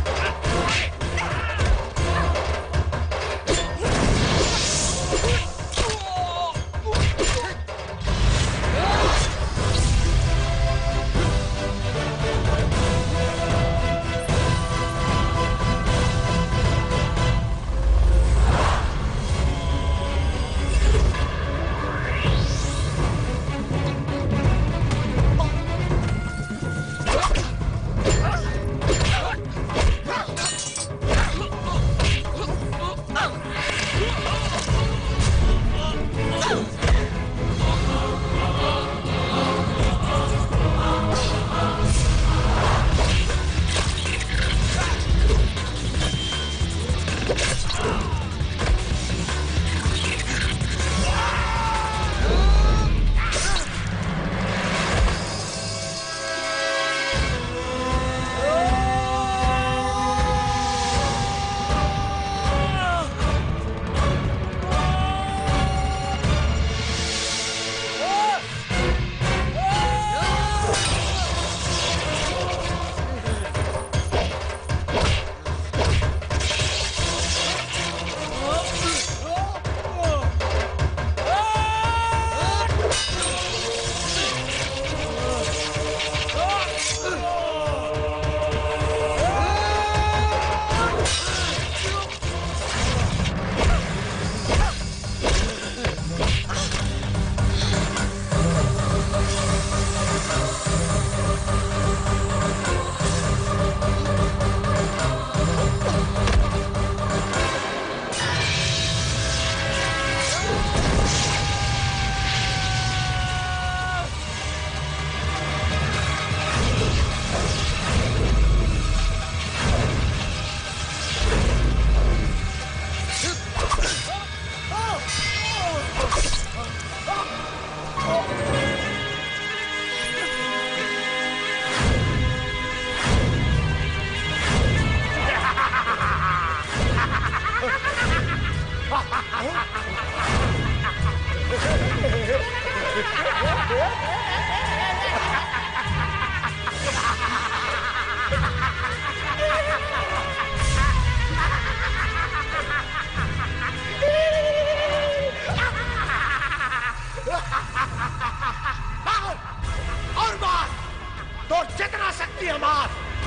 मार और मार तो जितना शक्ति है मार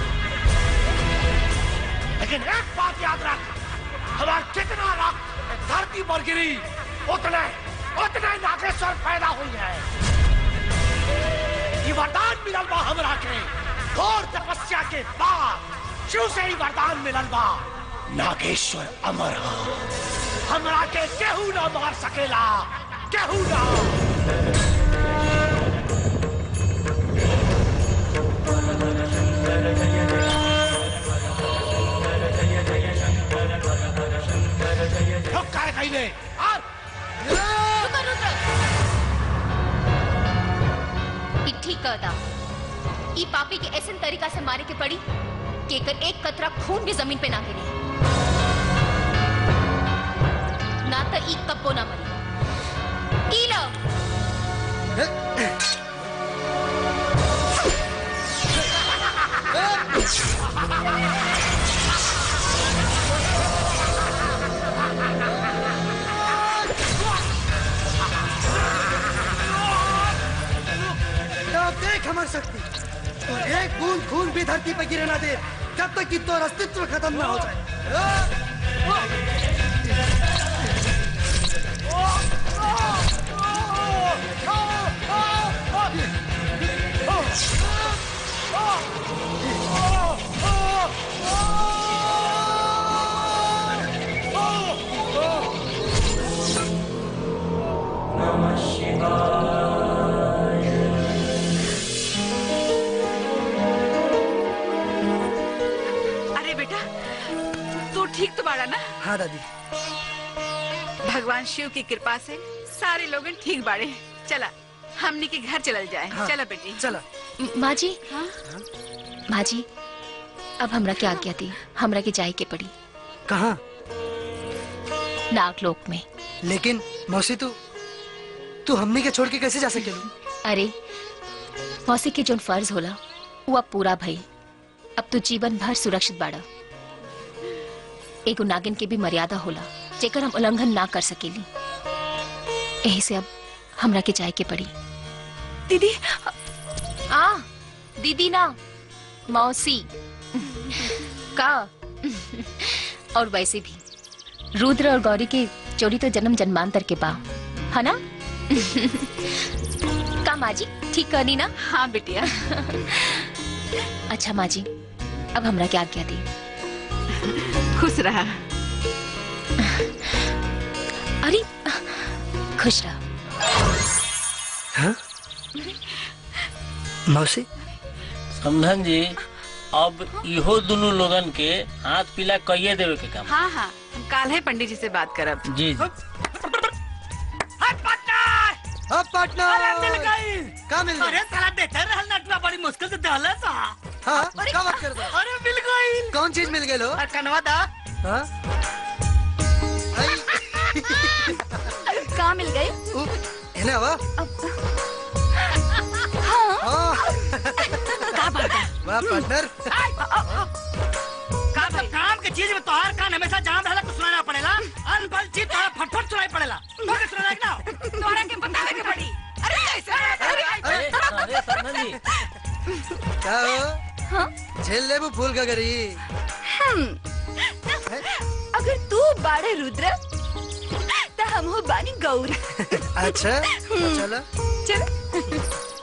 लेकिन एक बात याद रख हमारा जितना रक्त धरती पर गिरी उतने उतने नागेश्वर पैदा हुई है ये वरदान मिलल बा हमरा के घोर तपस्या के बाद शिव से ही वरदान मिलल बा नागेश्वर अमर हो हमरा के केहू ना मार सकेला केहू ना रुक काय कहीं ने और ई ठीक कहता ई पापी के ऐसे तरीका से मारे के पड़ी कि एकर एक कतरा खून भी जमीन पे ना गिरे ना तो ई कब्बो ना मरी ई लो तो देख हमारी शक्ति और एक बूंद खून भी धरती पे गिरे ना दे जब तक कि तो अस्तित्व खत्म ना हो जाए अरे बेटा तू ठीक तो बाड़ा ना हाँ दादी भगवान शिव की कृपा से सारे लोग ठीक बाड़े चला हमनी के घर चलल जाए हाँ, चला बेटी चला माँ जी हाँ? माँ जी अब हमरा के आज्ञा दी हमरा के जाए के पड़ी कहाँ नागलोक में लेकिन मौसी तू तू हमने के छोड़ के कैसे जा सकेलू अरे मौसी के जोन फर्ज होला वो अब पूरा भई अब तो जीवन भर सुरक्षित बाड़ा एगो नागिन के भी मर्यादा होला जेकर हम उल्लंघन ना कर सकेली यही से अब हमरा के जाए के पड़ी दीदी आ दीदी ना मौसी का और वैसे भी रुद्र और गौरी की जोड़ी तो जन्म जन्मांतर के बा है ना का माँ जी ठीक करनी ना हाँ बिटिया अच्छा माँ जी अब हमरा क्या आज्ञा दी खुश रहा अरे खुश रहा हाँ? मौसी समझन जी अब इहो दोनों लोगन के हाथ पीला कहिए देवे के काम हाँ हाँ हम काल है पंडित जी से बात करब जी जी अब पार्टनर अरे मिल गई का मिल गई अरे साला देते रहल नटवा बड़ी मुश्किल से दहले सा हाँ क्या बात कर रहा अरे मिल गई कौन चीज मिल गई लो अरे कनवा दा हाँ कहाँ मिल गई है ना वाह हाँ का बात है वाह पार्टनर का सब काम के चीज में तोहार कान हमेशा जाम रहला कुछ सुनाना पड़ेला अनबल चीज तोहार फटफट सुनाई पड़ेला तो के सुनाना ना तोहरा के बतावे के पड़ी अरे कैसे अरे अरे समझन जी क्या हो झेल ले वो फूल का गरी अगर तू बाड़े रुद्र तो हम हो बानी गौर अच्छा तो चलो चल